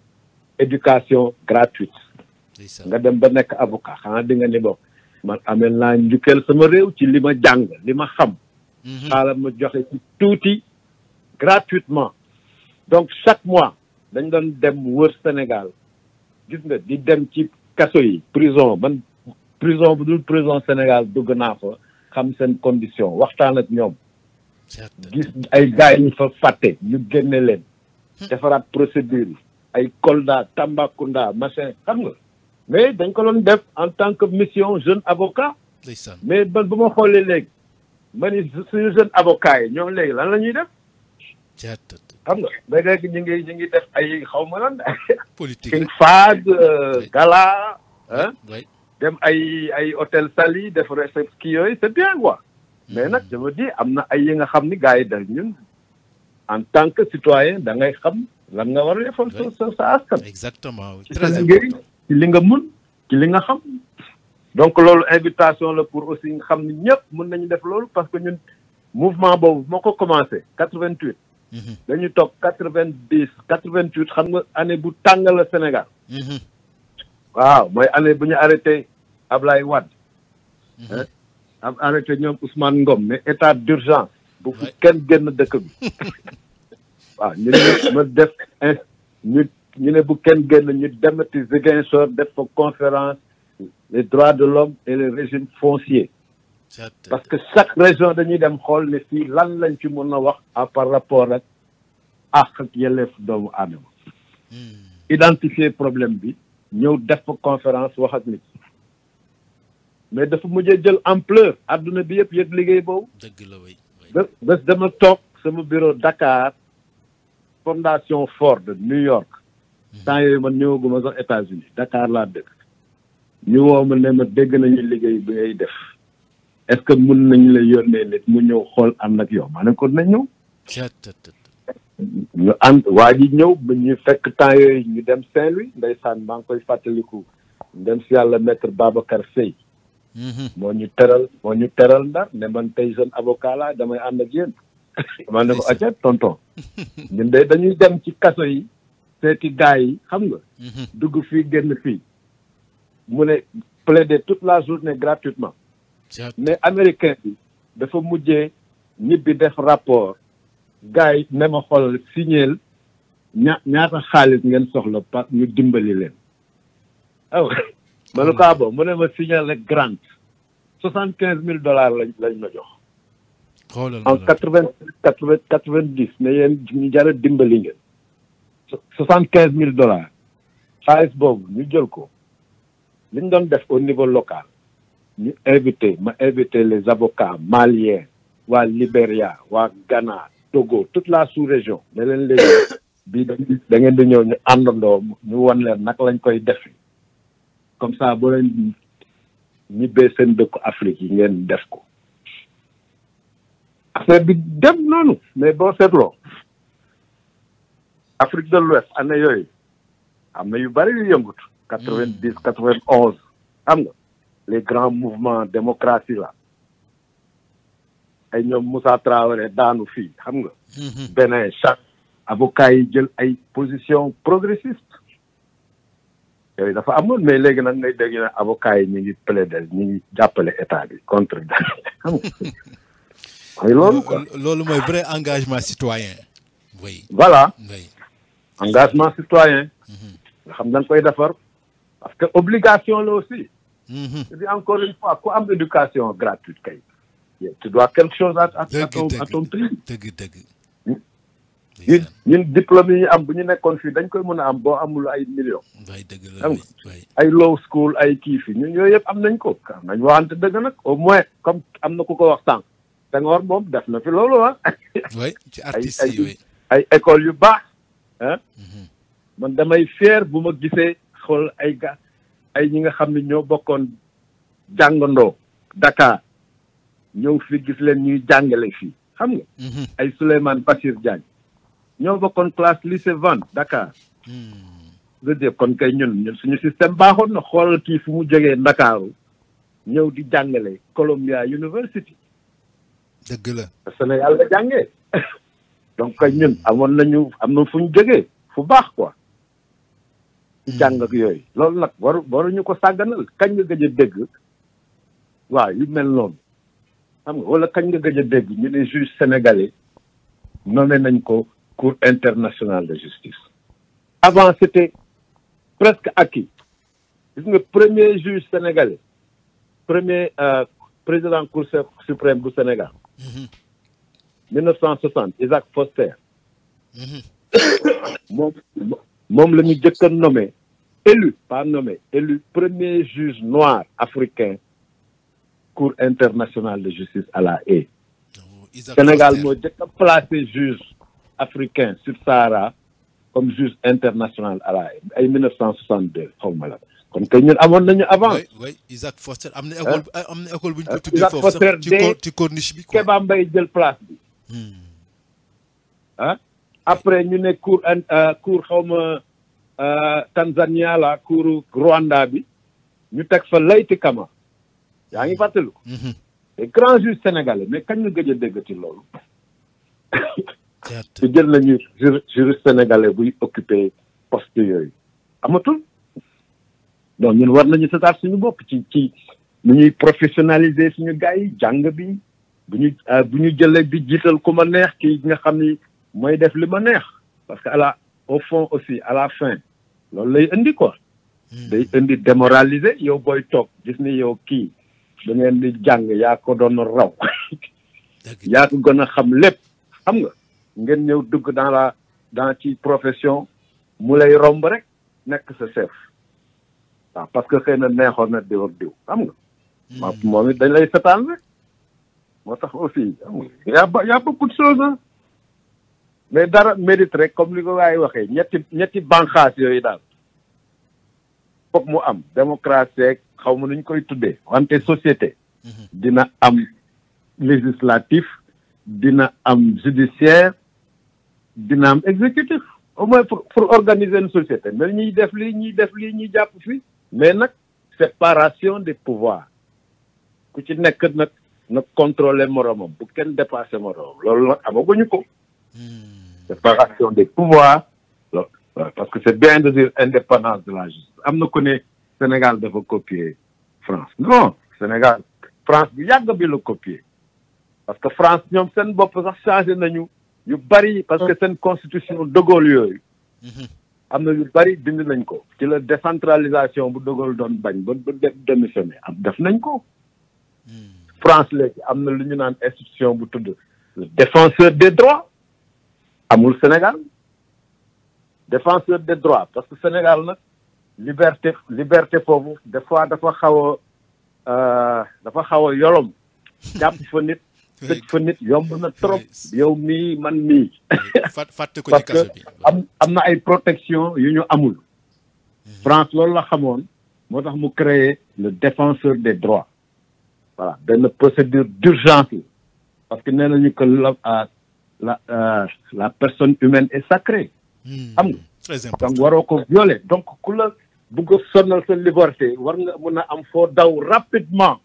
éducation gratuite Ndeysaan. nga dem ba nekk avocat xanaa di nga ni bokk man amel naa njukkeel sama réew ci li ma jàng li ma xam Mhm. xaaral ma joxe ci tuuti gratuitement donc chaque mois dañ doon dem wër Sénégal gis nga di dem ci kaso yi prison man prison bu dul prison Sénégal dugg naa fa xam seen condition waxtaan ak ñoom C'est- gis ay gars yi ñu fa fàtte ñu génne leen defaraat procédure yi ay Kolda Tambacounda machin xam nga mais dañ ko doon def en tant que mission jeune avocat Ndeysaan. mais man bu ma xoolee léegi ma ni suñu jeune avocat yi ñoom léegi lan la ñuy def C'est- xam nga ba léegi ñu ngi ñu ngi def ay xaw ma lan Politique king rek. fad euh, gala ah Oui. dem ay ay hôtel Sali def réception kii yooyu c'est bien quoi mais nag je me dis am na ay yi nga xam ni gars yi dañ ñun en tant que citoyen da ngay xam lan nga war a defal sa sa sa askan Exactement. oui. ci sa Très liggéey important. ci li nga mun ci li nga xam donc loolu invitation la pour aussi nga xam ni ñëpp mun nañu def loolu parce que ñun mouvement boobu moo ko commencé quatre vingt huit Mhm. dañu toog quatre vingt dix quatre vingt huit xam nga année bu tàng la Sénégal Mhm. waaw mooy année bu ñu arrêté Ablaye Wade Mhm. hein, am arrêté ñoom Ousmane Ngom mais état d'urgence bu fi Ouais. kenn génn dëkk bi waaw ñu ne ma def in ñu ñu ne bu kenn génn ñu demati Ziguinchor def fa conférence les droits de l'homme et le régime foncier C'est- parce que chaque région dañuy dem xool ne fii lan lañ ci mën a wax à par rapport ak àq ak yelleef doomu aadama Mhm. identifier problème bi ñëw def fa conférence wax ak nit mais dafa mujjee jël ampleur adduna bi yëpp yëg liggéey boobu Dëgg la oui. oui. bés bés dama toog sama bureau Dakar fondation Ford New York temps yooyu man ñëwaguma sax États-Unis Dakar laa dëkk ñu woo ma ne ma dégg nañu liggéey bi ngay def est-ce que mun nañu la yónnee nit mu ñëw xool ànd ak yow ma ne ko nañ ñëw ñu ànd waa ji ñëw ba ñu fekk temps yooyu ñu dem Saint-Louis ndeysaan maa ngi koy fàttaliku dem si yàlla maître Babacar Seye moo ñu teral moo ñu teral ndar ne man tey jeune avocat laa damay ànd ak yéen ma ne ko acca tonton ñun de dañuy dem ci kaso yi seeti gars yi xam nga dugg fii génn fii mu ne plaider toute la journée gratuitement mais américain bi dafa mujjee ñibbi def rapport gars yi ne ma xoolal signeel ña ñaata xaalis ngeen soxla pa ñu dimbali leen aw ma ne ko ah bon mu ne ma signeel rek grant soixante quinze mille dollars lañ lañ ma jox en quatre vingt quatre vingt quatre vingt dix ne yéen ñu jara dimbali ngeen soixante quinze mille dollars xaalis boobu ñu jël ko li ñu doon def au niveau local ñu invité ma invité les avocats maliens waa Libéria waa Ghana Togo toute la sous-région ne leen léegi bii da ngeen di ñëw ñu àndandoo ñu won leen naka lañ koy defe comme ça boo leen ñibbee seen dëkku Afrique yi ngeen def ko affaire bi dem noonu mais boo seetloo Afrique de l'Ouest année yooyu am na yu bari yu yëngutu quatre vingt dix quatre vingt onze xam nga les grands mouvements démocratie là ay ñoom Moussa Traoré daanu fii xam nga Bénin chaque avocat yi jël ay position progressiste yooyu dafa amoon mais léegi nag ngay dégg ne avocat yi ñu ngi plaider ñu ngi jàppale état bi contre xam nga mooy loolu quoi loolu mooy vrai engagement citoyen oui voilà oui engagement citoyen nga xam dañ koy defar parce que obligation la aussi je dis encore une fois ku am éducation gratuite kay tu dois quelque chose à à ton à ton prix dëgg dëgg ñun ñun diplôme yi ñu am bu ñu nekkoon fii dañ koy mën a am boo amul ay millions waay dëgg la xam waay ay law school ay kii fi ñun yooyu yëpp am nañ ko am nañ waxante dëgg nag au moins comme am na ku ko wax sànq Senghor moom def na fi loolu ah waay ci ay artistes yi waay ay école yu baax ah man damay fier bu ma gisee xool ay ga ay ñi nga xam ne ñoo bokkoon jàngandoo Dakar ñëw fi gis leen ñuy jàngale fii xam nga ay Souleymane Bachir Diagne ñoo bokkoon classe lycée Vannes Dakar je veux dire kon kay ñun ñun suñu système baaxoon na xoolal kii fu mu jógee Ndakaaru ñëw di jàngale Columbia University dëgg la Sénégal la jàngee donc kay ñun amoon nañu am na fu ñu jógee fu baax quoi ci jàng ak yooyu loolu nag waru waruñu ko sàgganal kañ nga gëj a dégg waaw yu mel noonu xam nga wala kañ nga gëj a dégg ñu ne juge sénégalais nommé nañ ko cour internationale de justice avant c'était presque acquis gis nga premier juge sénégalais premier euh, président cour suprême bu Sénégal 1960 Isaac Foster moom moom la ñu jëkk a nommé élu pas nommé élu premier juge noir africain cour internationale de justice à la Haye Sénégal moo jëkk a placé juge africain sur Sahara comme juge international à la Haye ay 1962 xaw ma la kon kay ñun amoon nañu avant oui oui Isaac Foster am na école am na école bu ñu ko tuddee Isaac foofu Foster sax ci dee cor ci corniche bi quoi Kéba Mbaye jël place bi ah après ñu ne cour euh, cour xawma euh, Tanzania la cour Rwanda bi ñu teg fa Layti Kama yaa ngi fàttaliku les grands juges sénégalais mais kañ nga gëj a déggati loolu certes su jël nañu jur juriste sénégalais buy occupé poste yooyu amatul donc ñun war nañu setaat suñu bopp ci ci nu ñuy professionnaliser suñu gars yi jàng bi bu ñu bu ñu jëlee bi jiital ku ma neex ki nga xam ni mooy def li ma neex parce que à la au fond aussi à la fin loolu lay indi quoi day indi démoraliser yow booy toog gis ni yow kii da ngeen di jàng yaa ko doon raw dëgg yaa ko gën a xam lépp xam nga ngeen ñëw dugg dans la dans ci profession mu lay romb rek nekk sa chef waaw parce que xëy na neexoon na diw ak diw xam nga waaw moom it dañ lay setaan rek moo tax aussi xam nga y a ba- y a beaucoup de choses ah mais dara mérite rek comme li ko waay waxee ñetti ñetti banqaas yooyu daal foog mu am démocratie xaw ma nuñ koy tuddee wante société dina am législatif dina am judiciaire dina am exécutif au moins pour pour organiser une société mais ñuy def lii ñuy def lii ñuy jàpp fii mais nag séparation des pouvoirs ku ci nekk nag na contrôler moromam bu kenn dépassé moromam loolu nag amaguñu ko séparation des pouvoirs loolu parce que c'est bien de dire indépendance de la justice am na ku ne Sénégal dafa copier France non Sénégal France bu yàgg bi la copier parce que France ñoom seen bopp sax changé nañu yu bari parce que seen constitution de Gaulle yooyu am na yu bari bind nañ ko ci la décentralisation bu de Gaulle doon bañ ba ba démissionné am def nañ ko France léegi am na lu ñu naan institution bu tudd le défenseur des droits amul Sénégal défenseur des droits parce que Sénégal nag liberté liberté foofu des fois dafa xaw a dafa xaw a yolom jàpp fa nit tëj fa nit yomb na trop yow mii man mii fàtte ko parce ci que kaso bi am am na ay protection yu ñu amul France loolu la xamoon moo tax mu créer le défenseur des droits voilà benn procédure d'urgence la parce que nee nañu que la ah, la euh, la personne humaine est sacrée xam nga très donc important waroo ko violer donc ku la bugg a sonal sa liberté war nga mën a am foo daw rapidement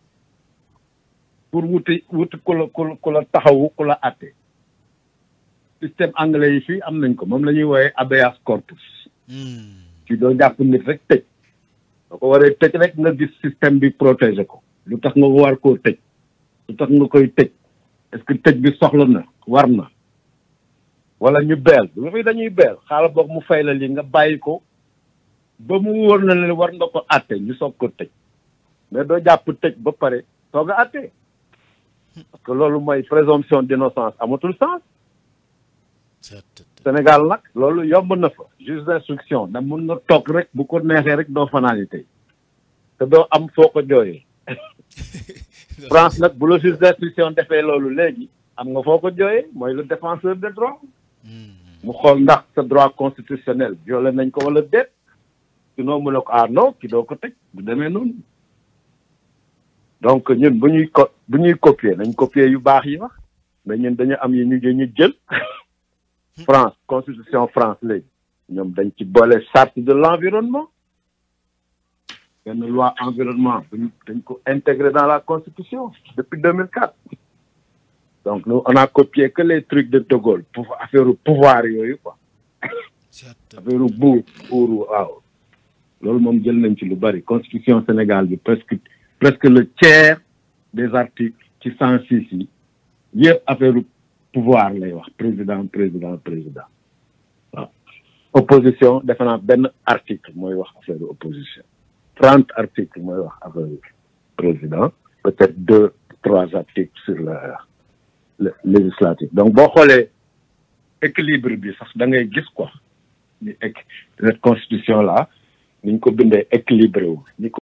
pour wuti wuti ku la ku la ku la taxawu ku la àtte système anglais yi fii am nañ ko moom la ñuy wooyee habeas corpus ci doo jàpp nit rek tëj boo ko waree tëj rek nga gis système bi protéger ko lu tax nga war koo tëj lu tax nga koy tëj est-ce que tëj bi soxla na war na wala ñu beel lu fi dañuy beel xaaral boog mu fay la li nga bàyyi ko ba mu wóor na leen war nga ko àtte ñu soog ko tëj mais doo jàpp tëj ba pare soog a àtte parce que loolu mooy présomption d'innocence amatul sens Sénégal nag loolu yomb na fa juge d'instruction da mun nga toog rek bu ko neexee rek doo fanaani tey te doo am foo ko jooyee France nag bu la juge d'instruction defee loolu léegi am nga foo ko jooyee mooy le défenseur des droits mu xool ndax sa droit constitutionnel violé nañ ko wala déet sinon mu ne ko ah non ki doo ko tëj bu demee noonu donc ñun bu ñuy co bu ñuy copier nañ copier yu baax yi wax mais ñun dañu am yi ñu ñu jël France constitution France léegi ñoom dañ ci boole charte de l'environnement benn loi environnement buñ dañ ko intégré dans la constitution depuis 2004 donc nous on a copié que les trucs de De Gaulle pour affaire pouvoir yooyu quoi affaire buur buur waaw loolu moom jël nañ ci lu bari constitution Sénégal bi presque presque le tiers des articles ci cent six yi yëpp affaire pouvoir lay wax président président président waaw opposition defe naa benn article mooy wax affaire opposition trente articles mooy wax affaire président peut-être deux trois articles sur le le législatif donc boo xoolee équilibre bi sax da ngay gis quoi ni équ cette constitution là ni ñu ko bindee équilibré wu ni